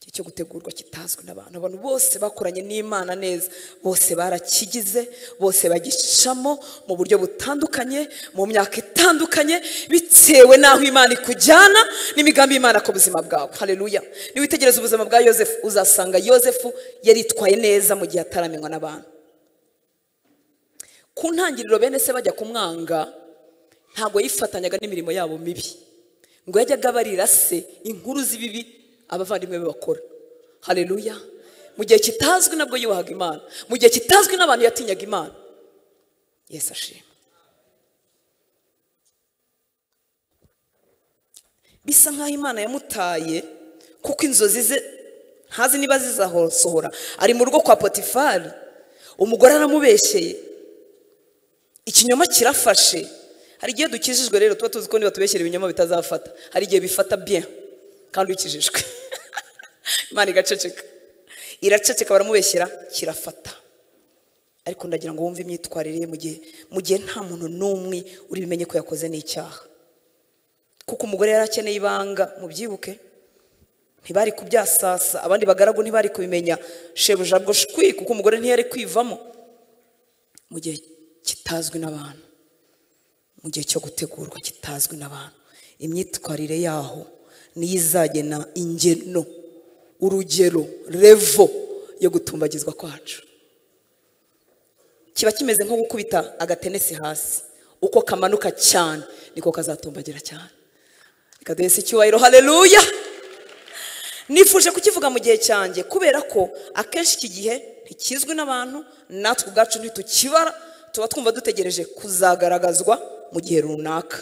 igihe cyo gutegurwa kitazwi n'abantu abantu bose bakoranye n'imana neza bose barakigize bose bagicamo mu buryo butandukanye mu myaka itandukanye bitewe n'aho imana ikujyana n'imigambi y'imana ku buzima bwawe hareruya niwitegereza ubuzima bwa yosefu uzasanga yosefu yaritwaye neza mu gihe ataramenywa n'abantu ku ntangiriro bene se bajya kumwanga ntabwo yifatanyaga n'imirimo yabo mibi ngo yajyaga abarira se inkuru z'ibibi abavandimwe be bakora hareruya mu gihe kitazwi nabwo yubahaga imana mu gihe kitazwi n'abantu yatinyaga imana yesu ashima bisa nk'aho imana yamutaye kuko inzozi ze ntazi niba zizasohora ari mu rugo kwa potifari umugore aramubeshyeye ikinyoma kirafashe hari igihe dukijijwe rero tuba tuzi ko niba tubeshyera ibinyoma bitazafata hari igihe bifata bien kandi ukijijwe imana igaceceka iraceceka baramubeshyera kirafata ariko ndagira ngo wumve imyitwarire ye mu gihe mu gihe nta muntu n'umwe uri bumenye ko yakoze n'icyaha kuko umugore yari akeneye ibanga mubyibuke ntibari kubyasasa abandi bagaragu ntibari kubimenya shebuja shwi kuko umugore ntiyari kwivamo mu gihe kitazwi n'abantu mu gihe cyo gutegurwa kitazwi n'abantu imyitwarire yaho niyo izagena ingeno urugero revo yo gutumbagizwa kwacu kiba kimeze nko gukubita agatenesi hasi uko kamanuka cyane niko kazatumbagira cyane reka duhese icyubahiro hareruya nifuje kukivuga mu gihe cyanjye kubera ko akenshi iki gihe ntikizwi n'abantu natwe ubwacu ntitukibara tuba twumva dutegereje kuzagaragazwa mu gihe runaka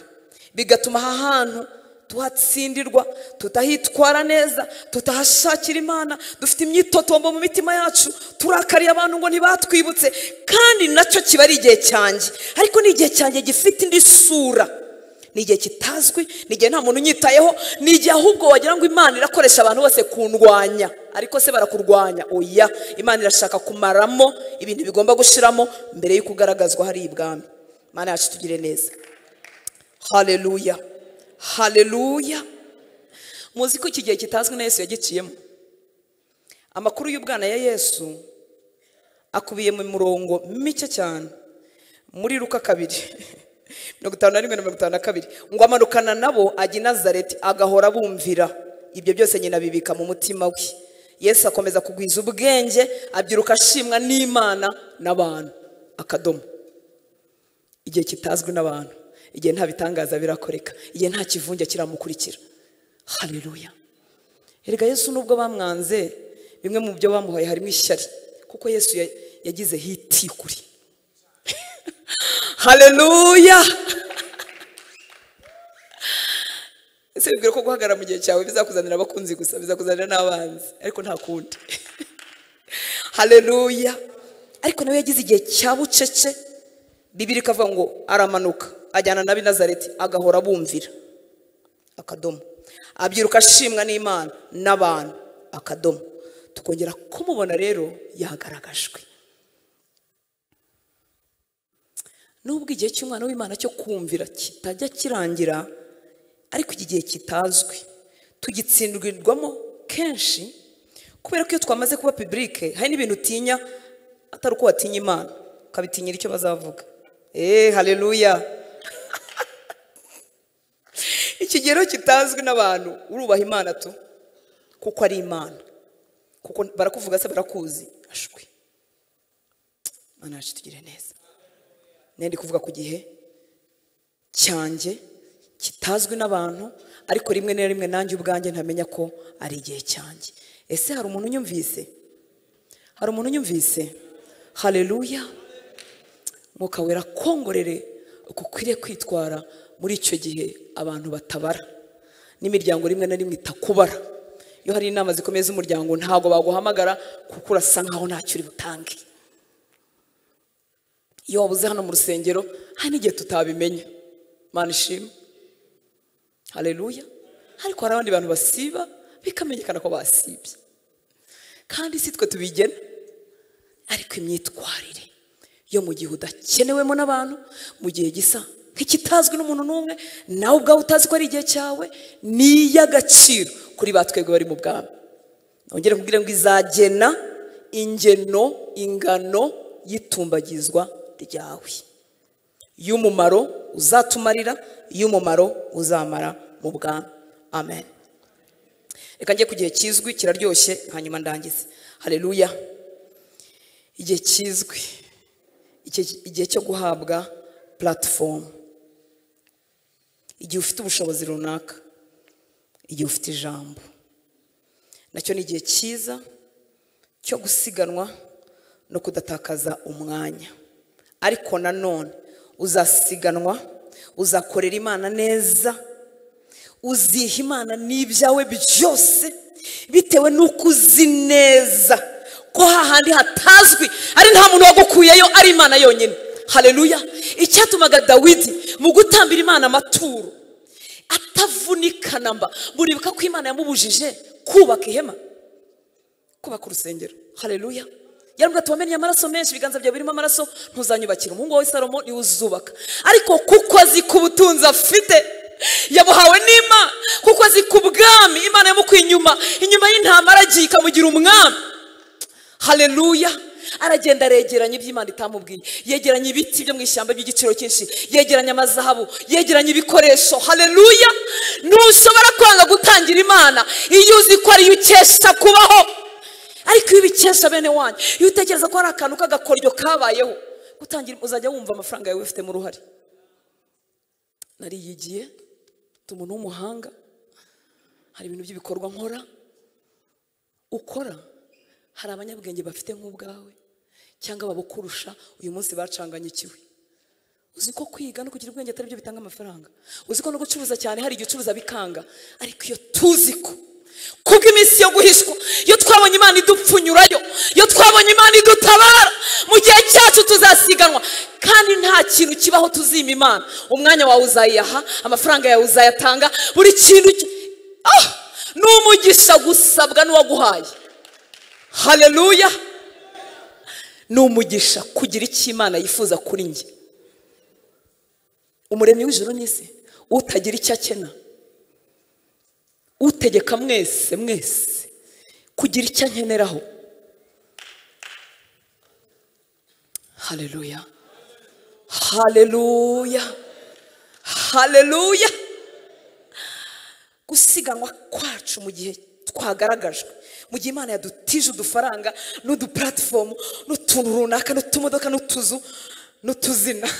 bigatuma aha hantu tuhatsindirwa tutahitwara neza tutahashakira imana dufite imyitotombo mu mitima yacu turakariye abantu ngo ntibatwibutse kandi nacyo kiba ari igihe cyanjye ariko ni igihe cyanjye gifite indi sura ni igihe kitazwi ni igihe nta muntu unyitayeho ni igihe ahubwo wagira ngo imana irakoresha abantu bose kundwanya ariko se barakurwanya oya imana irashaka kumaramo ibintu bigomba gushiramo mbere y'uko ugaragazwa hari ibwami imana yacu tugire neza hareruya hareruya muzi ko iki gihe kitazwi na yesu yagiciyemo amakuru y'ubwana ya yesu akubiye mu murongo mike cyane muri ruka kabiri mirongo itanu na rimwe na mirongo itanu na kabiri ngo amanukana nabo ajya i nazareti agahora abumvira ibyo byose nyina abibika mu mutima we yesu akomeza kugwiza ubwenge abyiruka ashimwa n'imana n'abantu akadomo igihe kitazwi n'abantu igihe nta bitangaza birakoreka igihe nta kivunge kiramukurikira hareruya erega yesu nubwo bamwanze bimwe mu byo bamuhaye harimo ishyari kuko yesu ya- yagize hitikuri hareruya ese wibwira ko guhagarara mu gihe cyawe bizakuzanira abakunzi gusa bizakuzanira n'abanzi ariko nta kundi hareruya ariko nawe yagize igihe cya bucece bibiri ikavuga ngo aramanuka ajyana na binazareti agahora abumvira akadomo abyiruka ashimwa n'imana n'abantu akadomo tukongera kumubona rero yagaragajwe nubwo igihe cy'umwana w'imana cyo kumvira kitajya kirangira ariko iki gihe kitazwi tugitsindirwamo kenshi kubera ko iyo twamaze kuba pibulike hari n'ibintu utinya atari uko watinya imana ukabitinyira icyo bazavuga eee hareruya ikigero kitazwi n'abantu urubaha imana tu kuko ari imana kuko barakuvuga se barakuzi ashwi imana yacu tugire neza nende kuvuga ku gihe cyanjye kitazwi n'abantu ariko rimwe na rimwe nanjye ubwanjye ntamenya ko ari igihe cyanjye ese hari umuntu unyumvise hari umuntu unyumvise hareruya mwuka wera kongorere uko ukwiriye kwitwara muri icyo gihe abantu batabara n'imiryango rimwe na rimwe itakubara iyo hari inama zikomeye z'umuryango ntabwo baguhamagara kuko urasa nkaho ntacyo uri butange iyo wabuze hano mu rusengero hari n'igihe tutabimenya mana ishima hareruya ariko hari abandi bantu basiba bikamenyekana ko basibye kandi si twe tubigena ariko imyitwarire yo mu gihe udakenewemo n'abantu mu gihe gisa nk'ikitazwi n'umuntu n'umwe nawe ubwawe utazi ko ari igihe cyawe ni iy'agaciro kuri ba twebwe bari mu bwami nongere kubwira ngo izagena ingeno ingano y'itumbagizwa ryawe y'umumaro uzatumarira y'umumaro uzamara mu bwami amen reka njye ku gihe kizwi kiraryoshye hanyuma ndangize hareruya igihe kizwi Iki- igihe cyo guhabwa platifomu igihe ufite ubushobozi runaka igihe ufite ijambo nacyo ni igihe cyiza cyo gusiganwa no kudatakaza umwanya ariko nanone uzasiganwa uzakorera imana neza uziha imana n'ibyawe byose bitewe n'uko uzi neza ko hahandi hatazwi ari nta muntu wagukuyeyo ari imana yonyine hareruya icyatumaga dawidi mu gutambira imana amaturo atavunika namba buribuka ko imana yamubujije kubaka ihema kubaka urusengero hareruya yarambwira ati wamenye amaraso menshi ibiganza byawe birimo amaraso ntuzanyubakira umuhungu wawe salomo niwe uzubaka ariko kuko azi ku butunzi afite yabuhawe n'imana kuko azi ku bwami imana yamukuye inyuma inyuma y'intama aragiye ikamugira umwami hareruya aragenda aregeranya ibyo imana itamubwiye yegeranya ibiti byo mu ishyamba by'igiciro cyinshi yegeranya amazahabu yegeranya ibikoresho hareruya ntushobora kwanga gutangira imana iyo uzi ko ariyo ukesha kubaho ariko iyo ubikesha bene wanyu iyo utekereza ko hari akantu k'agakoryo kabayeho gutangira uzajya wumva amafaranga yawe wifitemo uruhare nariyigiye ndi umuntu w'umuhanga hari ibintu by'ibikorwa nkora ukora hari abanyabwenge bafite nk'ubwawe cyangwa babukurusha uyu munsi bacanganyikiwe uzi ko kwiga no kugira ubwenge atari byo bitanga amafaranga uzi ko no gucuruza cyane hari igihe ucuruza bikanga ariko iyo tuzi ko kubwo iminsi yo guhishwa iyo twabonye imana idupfunyurayo iyo twabonye imana idutabara mu gihe cyacu tuzasiganwa kandi nta kintu kibaho tuzima imana umwanya wawe uzayiyaha amafaranga yawe uzayatanga buri kintu ki- Ah! ni umugisha gusabwa n'uwaguhaye hareruya ni umugisha kugira icyo imana yifuza kuri njye umuremyi w'ijoro n'isi utagira icyo akena utegeka mwese mwese kugira icyo ankeneraho hareruya hareruya hareruya gusiganwa kwacu mu gihe twagaragajwe mu gihe imana yadutije udufaranga n'udupuratifomu n'utuntu runaka n'utumodoka n'utuzu n'utuzina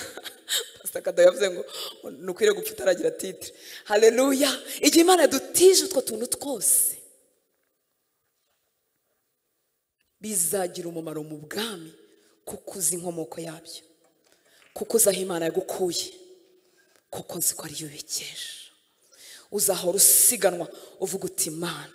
pasita kado yavuze ngo ntukwiriye gupfa utaragira titire hareruya igihe imana yadutije utwo tuntu twose bizagira umumaro mu bwami kuko uzi inkomoko yabyo kuko uzi aho imana yagukuye kuko nzi ko ariyo ubikesha uzahora usiganwa uvuga uti imana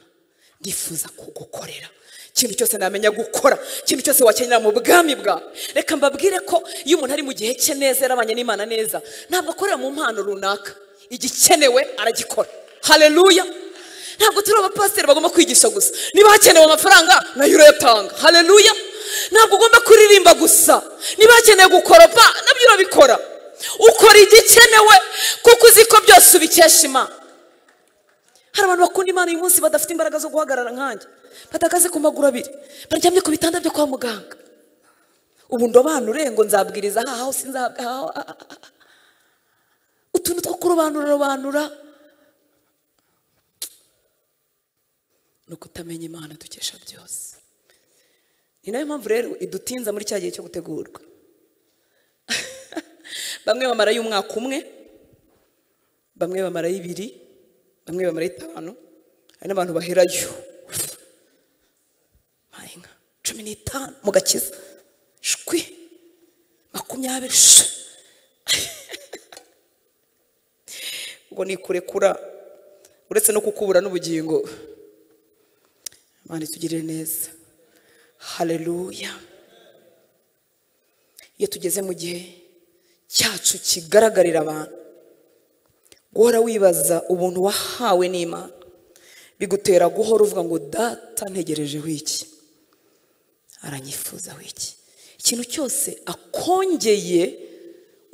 ndifuza kugukorera ikintu cyose namenya gukora ikintu cyose wakenera mu bwami bwawe reka mbabwire ko iyo umuntu ari mu gihe cye neza yarabanye n'imana neza ntabwo akorera mu mpano runaka igikenewe aragikora hareruya ntabwo turi abapasiteri bagomba kwigisha gusa niba hakenewe amafaranga nayo urayatanga hareruya ntabwo ugomba kuririmba gusa niba hakenewe gukoropa nabyo urabikora ukora igikenewe kuko uzi ko byose ubikesha imana hari abantu bakunda imana uyu munsi badafite imbaraga zo guhagarara nkanjye batakaze ku maguru abiri baryamye ku bitanda byo kwa muganga ubu ndobanure ngo nzabwiriza aha hose nzabwa aha aho, aha, aha, aha. utuntu two kurobanurarobanura ni ukutamenya imana dukesha byose ni nayo mpamvu rero idutinza muri cya gihe cyo gutegurwa bamwe bamarayo umwaka umwe bamwe bamarayo ibiri bamwe bamarayo itanu hari n'abantu baherayo babaye nka cumi n'itanu mu gakiza shwi makumyabiri shwi ubwo ni kurekura uretse no kukubura n'ubugingo imana itugirire neza hareruya iyo tugeze mu gihe cyacu kigaragarira abantu guhora wibaza ubuntu wahawe n'imana bigutera guhora uvuga ngo data ntegereje wiki aranyifuza wiki ikintu cyose akongeye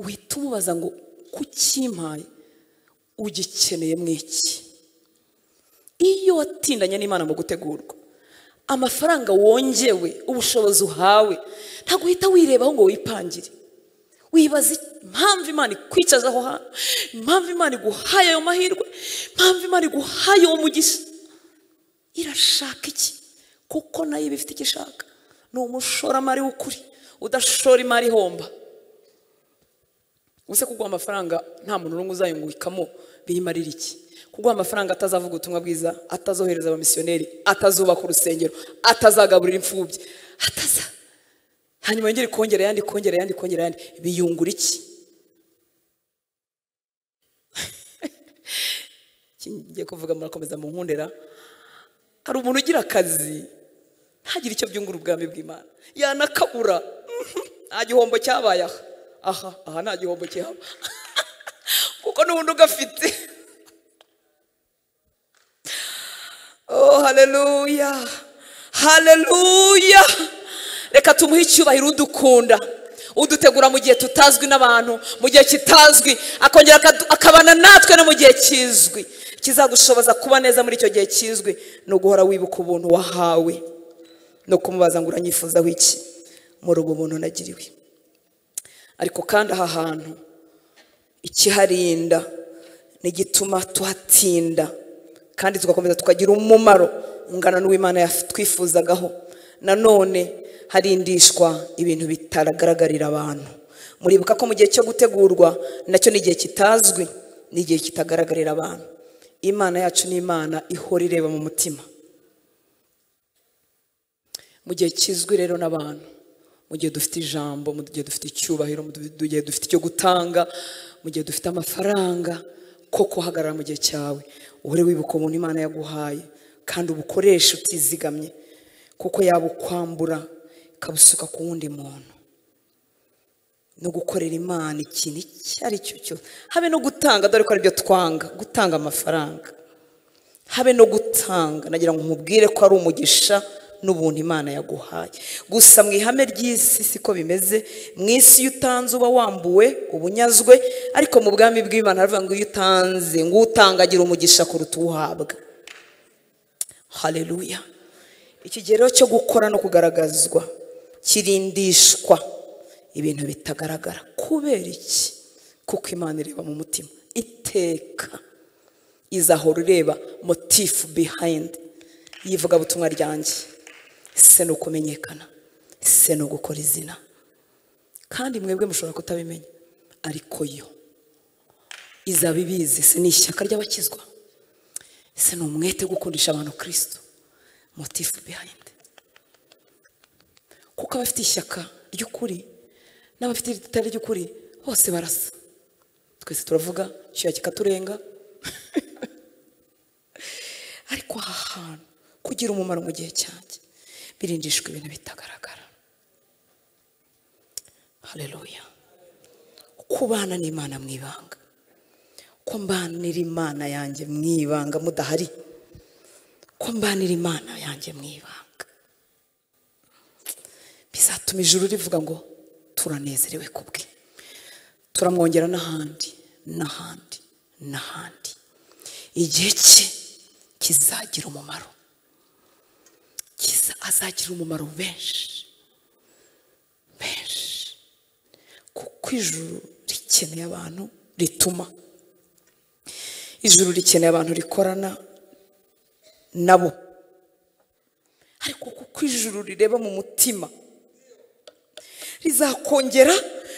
uhita umubaza ngo kukimpaye ugikeneye mwiki iyo watindanye n'imana mu gutegurwa amafaranga wongewe ubushobozi uhawe ntabwo uhita wirebaho ngo wipangire wibaza impamvu imana ikwicaza aho hantu impamvu imana iguhaye ayo mahirwe impamvu imana iguhaye uwo mugisha irashaka iki kuko nayo iba ifite icyo ishaka ni umushoramari w'ukuri udashora imari ihomba ubuse kuguha amafaranga nta muntu n'umwe uzayungukamo birimo ari iki kuguha amafaranga atazavuga ubutumwa bwiza atazohereza abamisiyoneri atazubaka urusengero atazagaburira imfubyi ataza hanyuma yongere kongera ayandi kongera ayandi kongera ayandi biyungura iki Iki ngiye kuvuga murakomeza mu nkundera hari umuntu ugira akazi ntagire icyo byungura ubwami bw'imana yanakabura nta gihombo cyabaye aha aha aha nta gihombo kihaba kuko n'ubundi ugafite oh hareruya hareruya reka tumuhe icyubahiro udukunda udutegura mu gihe tutazwi n'abantu mu gihe kitazwi akongera akadu- akabana natwe no mu gihe kizwi kizagushoboza kuba neza muri icyo gihe kizwi ni uguhora wibuka ubuntu wahawe no kumubaza ngo uranyifuzaho iki muri ubu buntu nagiriwe ariko kandi aha hantu ikiharinda nigituma tuhatinda kandi tugakomeza tukagira umumaro ungana n'uw'imana yaf- twifuzagaho nanone harindishwa ibintu bitagaragarira abantu muribuka ko mu gihe cyo gutegurwa nacyo ni igihe kitazwi ni igihe kitagaragarira abantu imana yacu ni imana ihora ireba mu mutima mu gihe kizwi rero n'abantu mu gihe dufite ijambo mu gihe dufite icyubahiro mu gihe dufite icyo gutanga mu gihe dufite amafaranga ko kuhagarara mu gihe cyawe uhore wibuka ubuntu imana yaguhaye kandi ubukoreshe utizigamye kuko yabukwambura ikabusuka ku wundi muntu no gukorera imana ikintu icyo ari cyo cyose habe no gutanga dore ko aribyo twanga gutanga amafaranga habe no gutanga nagira ngo mubwire ko ari umugisha n'ubuntu imana yaguhaye gusa mu ihame ry'isi siko bimeze mu isi iyo utanze uba wambuwe ubunyazwe ariko mu bwami bw'imana haravuga ngo iyo utanze ngo utangagira umugisha kuruta uwuhabwa haleluya ikigero cyo gukora no kugaragazwa kirindishwa ibintu bitagaragara kubera iki kuko imana ireba mu mutima iteka izahora ureba motifu bihayindi yivuga butumwa ryanjye se ni ukumenyekana se ni ugukora izina kandi mwebwe mushobora kutabimenya ariko yo izaba ibizi se ni ishyaka ry'abakizwa se ni umwete wo gukundisha abantu kirisito motifu bihayindi kuko abafite ishyaka ry'ukuri n'abafite ritari ry'ukuri bose barasa twese turavuga icyuya kikaturenga ariko aha hantu kugira umumaro mu gihe cyanjye birindishwa ibintu bitagaragara hareruya kubana n'imana mu ibanga ko mbanira imana yanjye mu ibanga mudahari ko mbanira imana yanjye mu ibanga bizatuma ijuru rivuga ngo turanezerewe kubwe turamwongera n'ahandi n'ahandi n'ahandi igihe cye kizagira umumaro kiza azagira umumaro benshi benshi kuko ijuru rikeneye abantu rituma ijuru rikeneye abantu rikorana nabo ariko kuko ijuru rireba mu mutima rizakongera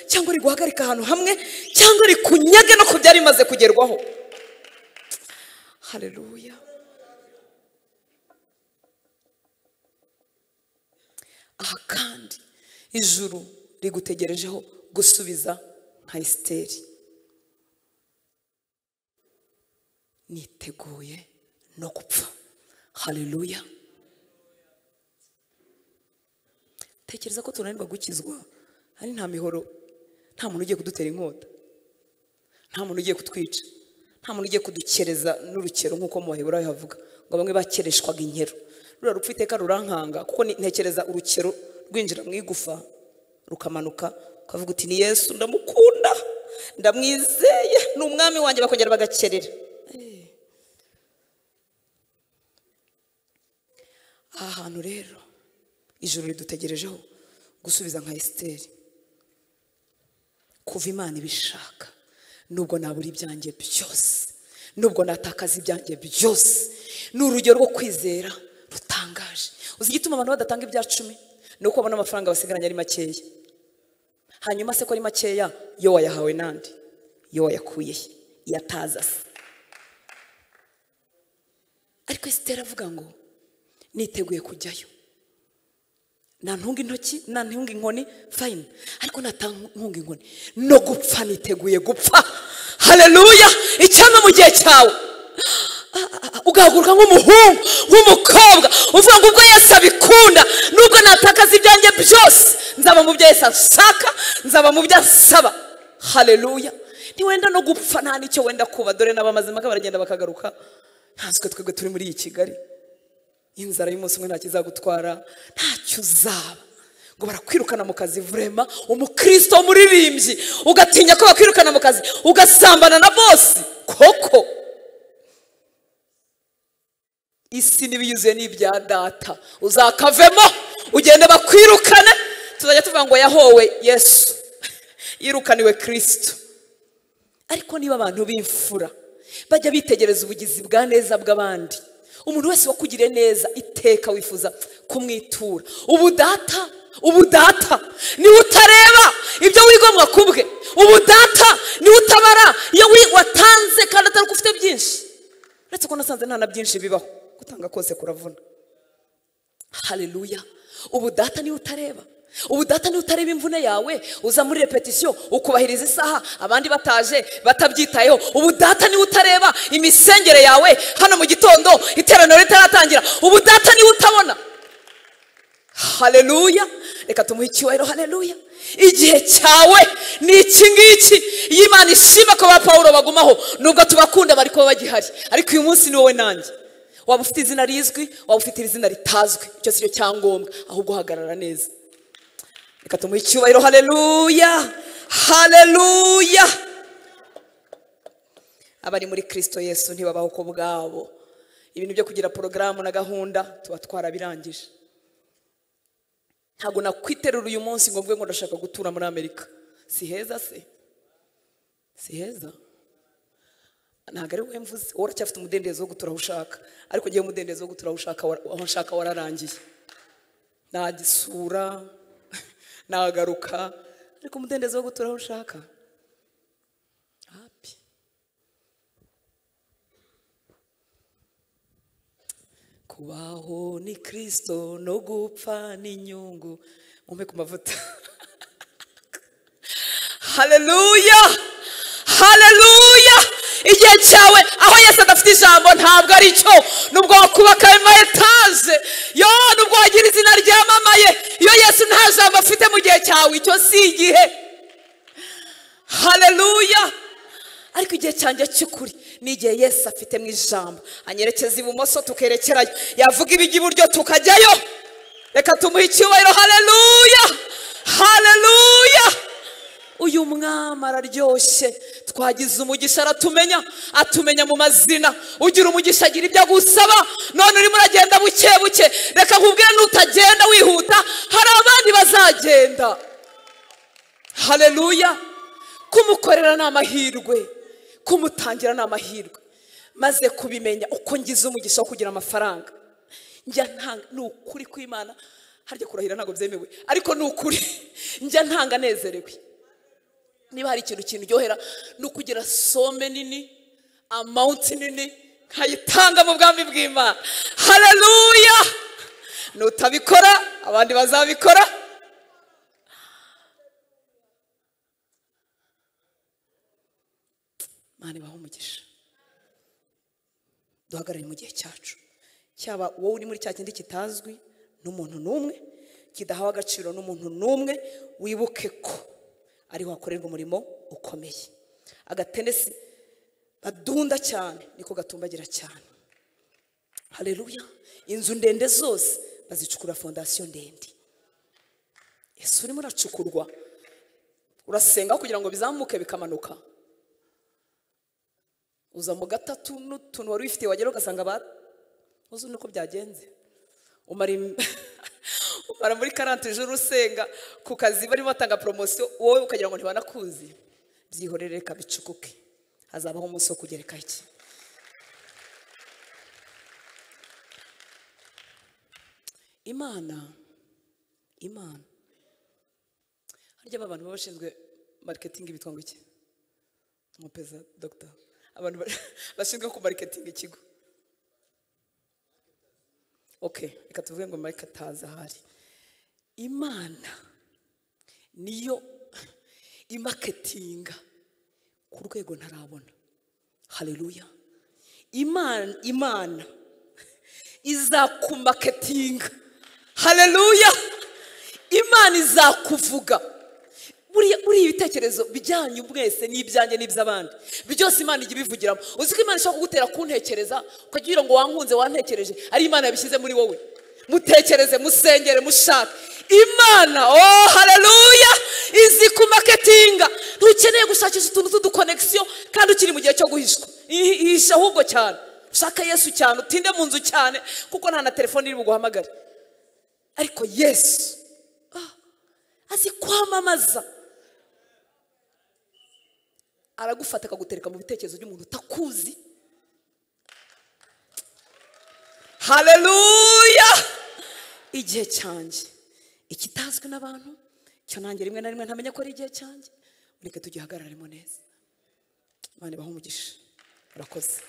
cyangwa riguhagarika ahantu hamwe cyangwa rikunyage no ku byari bimaze kugerwaho hareruya aha kandi ijuru rigutegerejeho gusubiza nka esiteri niteguye no gupfa hareruya tekereza ko tunanirwa gukizwa ari nta mihoro nta muntu ugiye kudutera inkota nta muntu ugiye kutwica nta muntu ugiye kudukereza n'urukero nk'uko mu baheburayo havuga ngo bamwe bakereshwaga inkero ruriya rupfu iteka rurankanga kuko ni- ntekereza urukero rwinjira mu igufa rukamanuka ukavuga uti ni yesu ndamukunda ndamwizeye ni umwami wanjye bakongera bagakerera Eh. aha hantu rero ijoro ridutegerejeho gusubiza nka esiteri kuva imana ibishaka nubwo nabura ibyanjye byose nubwo natakaza ibyanjye byose ni urugero rwo kwizera rutangaje uzi igituma abantu badatanga ibya cumi ni uko babona amafaranga basigaranye ari makeya hanyuma se ko ari makeya yo wayahawe nandi yo wayakuye he iyo ataza se ariko esiteri avuga ngo niteguye kujyayo nantunga intoki nantunga inkoni fayini ariko natantunga inkoni no gupfa niteguye gupfa hareruya icyampa mu gihe cyawe Ah, ah, ah, ugahaguruka nk'umuhungu nk'umukobwa uvuga ngo ubwo yesu abikunda nubwo natakaza ibyanjye byose nzaba mu byo yesu ashaka nzaba mu byo asaba hareruya ntiwenda no gupfa nta n'icyo wenda kuba dore n'abamazimaka baragenda bakagaruka ntanswe twebwe turi muri iyi kigali inzara y'umunsi umwe ntacyo izagutwara ntacyo uzaba ngo barakwirukana mu kazi vurema umukristo umuririmbyi ugatinya ko bakwirukana mu kazi ugasambana na bose koko isi n'ibiyuzuye n'ibya data uzakavemo ugende bakwirukane tuzajya tuvuga ngo yahowe yesu yirukaniwe kirisito ariko niba abantu b'imfura bajya bitegereza ubugizi bwa neza bw'abandi umuntu wese wakugiriye neza iteka wifuza kumwitura ubudata ubudata niwe utareba ibyo wigombwa kubwe ubudata niwe utabara iyo wi- watanze kandi atari uko ufite byinshi uretse ko nasanze nta na byinshi bibaho gutanga kose kuravuna haleluya ubudata niwe utareba ubudata niwe utareba imvune yawe uza muri repetisiyo ukubahiriza isaha abandi bataje batabyitayeho ubudata niwe utareba imisengere yawe hano mu gitondo iteraniro ritaratangira ubudata niwe utabona haleluya reka tumuhe icyubahiro haleluya igihe cyawe ni iki ngiki iyo imana ishima ko ba pawulo bagumaho nubwo tubakunda bari kuba bagihari ariko uyu munsi ni wowe nanjye waba ufite izina rizwi waba ufite izina ritazwi icyo si cyo cyangombwa ahubwo uhagarara neza reka tumuhe icyubahiro haleluya haleluya abari muri kirisito yesu ntibabaho ku bwabo ibintu byo kugira porogaramu na gahunda tuba twarabirangije ntabwo nakwiterura uyu munsi ngo mvuge ngo ndashaka gutura muri amerika si heza se si heza ntabwo ari wowe mvuze wowe uracyafite umudendezo wo gutura aho ushaka ariko ngewe umudendezo wo gutura aho ushaka wa- aho nshaka wararangiye nagisura nagaruka ariko umudendezo wo gutura aho ushaka hapi kubaho ni kirisito no gupfa ni inyungu mumpe ku mavuta haleluya haleluya igihe cyawe aho yesu adafite ijambo ntabwo ari cyo nubwo wakubaka ama etaje yo nubwo wagira izina ryamamaye iyo yesu nta jambo afite mu gihe cyawe icyo si igihe haleluya ariko igihe cyanjye cy'ukuri ni igihe yesu afite mu ijambo anyerekeza ibumoso tukerekerayo yavuga ibijya iburyo tukajyayo reka tumuhe icyubahiro haleluya haleluya uyu mwami araryoshye twagize umugisha aratumenya atumenya mu mazina ugira umugisha agira ibyo agusaba none urimo uragenda buke buke reka nkubwire n'utagenda wihuta hari abandi bazagenda haleluya kumukorera ni amahirwe kumutangira ni amahirwe maze kubimenya uko ngize umugisha wo kugira amafaranga njya ntanga ni ukuri kw'imana harya kurahira ntabwo byemewe ariko ni ukuri njya ntanga nezerewe niba hari ikintu kindyohera ni ukugira some nini amawunti nini nkayitanga mu bwami bw'imana haleluya nutabikora abandi bazabikora Mana ibahe umugisha duhagarare mu gihe cyacu cyaba wowe uri muri cya kindi kitazwi n'umuntu n'umwe kidahawe agaciro n'umuntu n'umwe wibuke ko ariho hakorerwa umurimo ukomeye agatenesi badunda cyane niko gatumbagira cyane haleluya inzu ndende zose bazicukura fondasiyo ndende ese urimo uracukurwa urasenga kugira ngo bizamuke bikamanuka uza mu gatatu n'utuntu wari wifitiye wagera ugasanga ba uzi nuko byagenze umara im- umara muri karante ijoro usenga ku kazi barimo batanga poromosiyo wowe ukagira ngo ntibanakuzi byihorere reka bicukuke hazabaho umunsi wo kugereka iki imana imana harya aba bantu baba bashinzwe mariketingi bitwa ngo iki mupeza dogita abantu ba- bashinzwe kumarikitinga ikigo okay reka tuvuge ngo marike atazi ahari imana niyo imaketinga ku rwego ntarabona haleluya imana imana izakumaketinga haleluya imana izakuvuga buriya buriya ibitekerezo bijyanyu mwese n'ibyanjye n'iby'abandi byose imana ijya ibivugiramo uzi ko imana ishobora kugutera kuntekereza ukagira ngo wankunze wantekereje ari imana yabishyize muri wowe mutekereze musengere mushake imana oh haleluya izi kumaketinga ntukeneye gushakisha utuntu tw'udukonegisiyo kandi ukiri mu gihe cyo guhishwa Ihi- ihisha ahubwo cyane ushaka yesu cyane utinde mu nzu cyane kuko nta na telefone iri buguhamagare ariko yesu ah, azi kwamamaza aragufata akagutereka mu bitekerezo by'umuntu utakuzi haleluya igihe cyanjye ikitazwi n'abantu cyo nanjye rimwe na rimwe ntamenya ko ari igihe cyanjye mureke tugihagararemo neza imana ibahe umugisha urakoze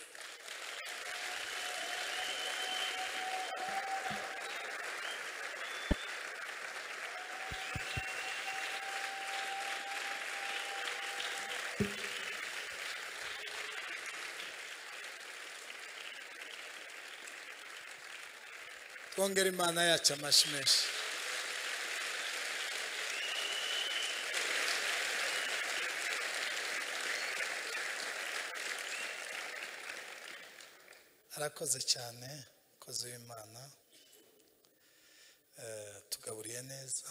twongere imana yacu amashyi menshi arakoze cyane umukozi w'imana Eh, tugaburiye neza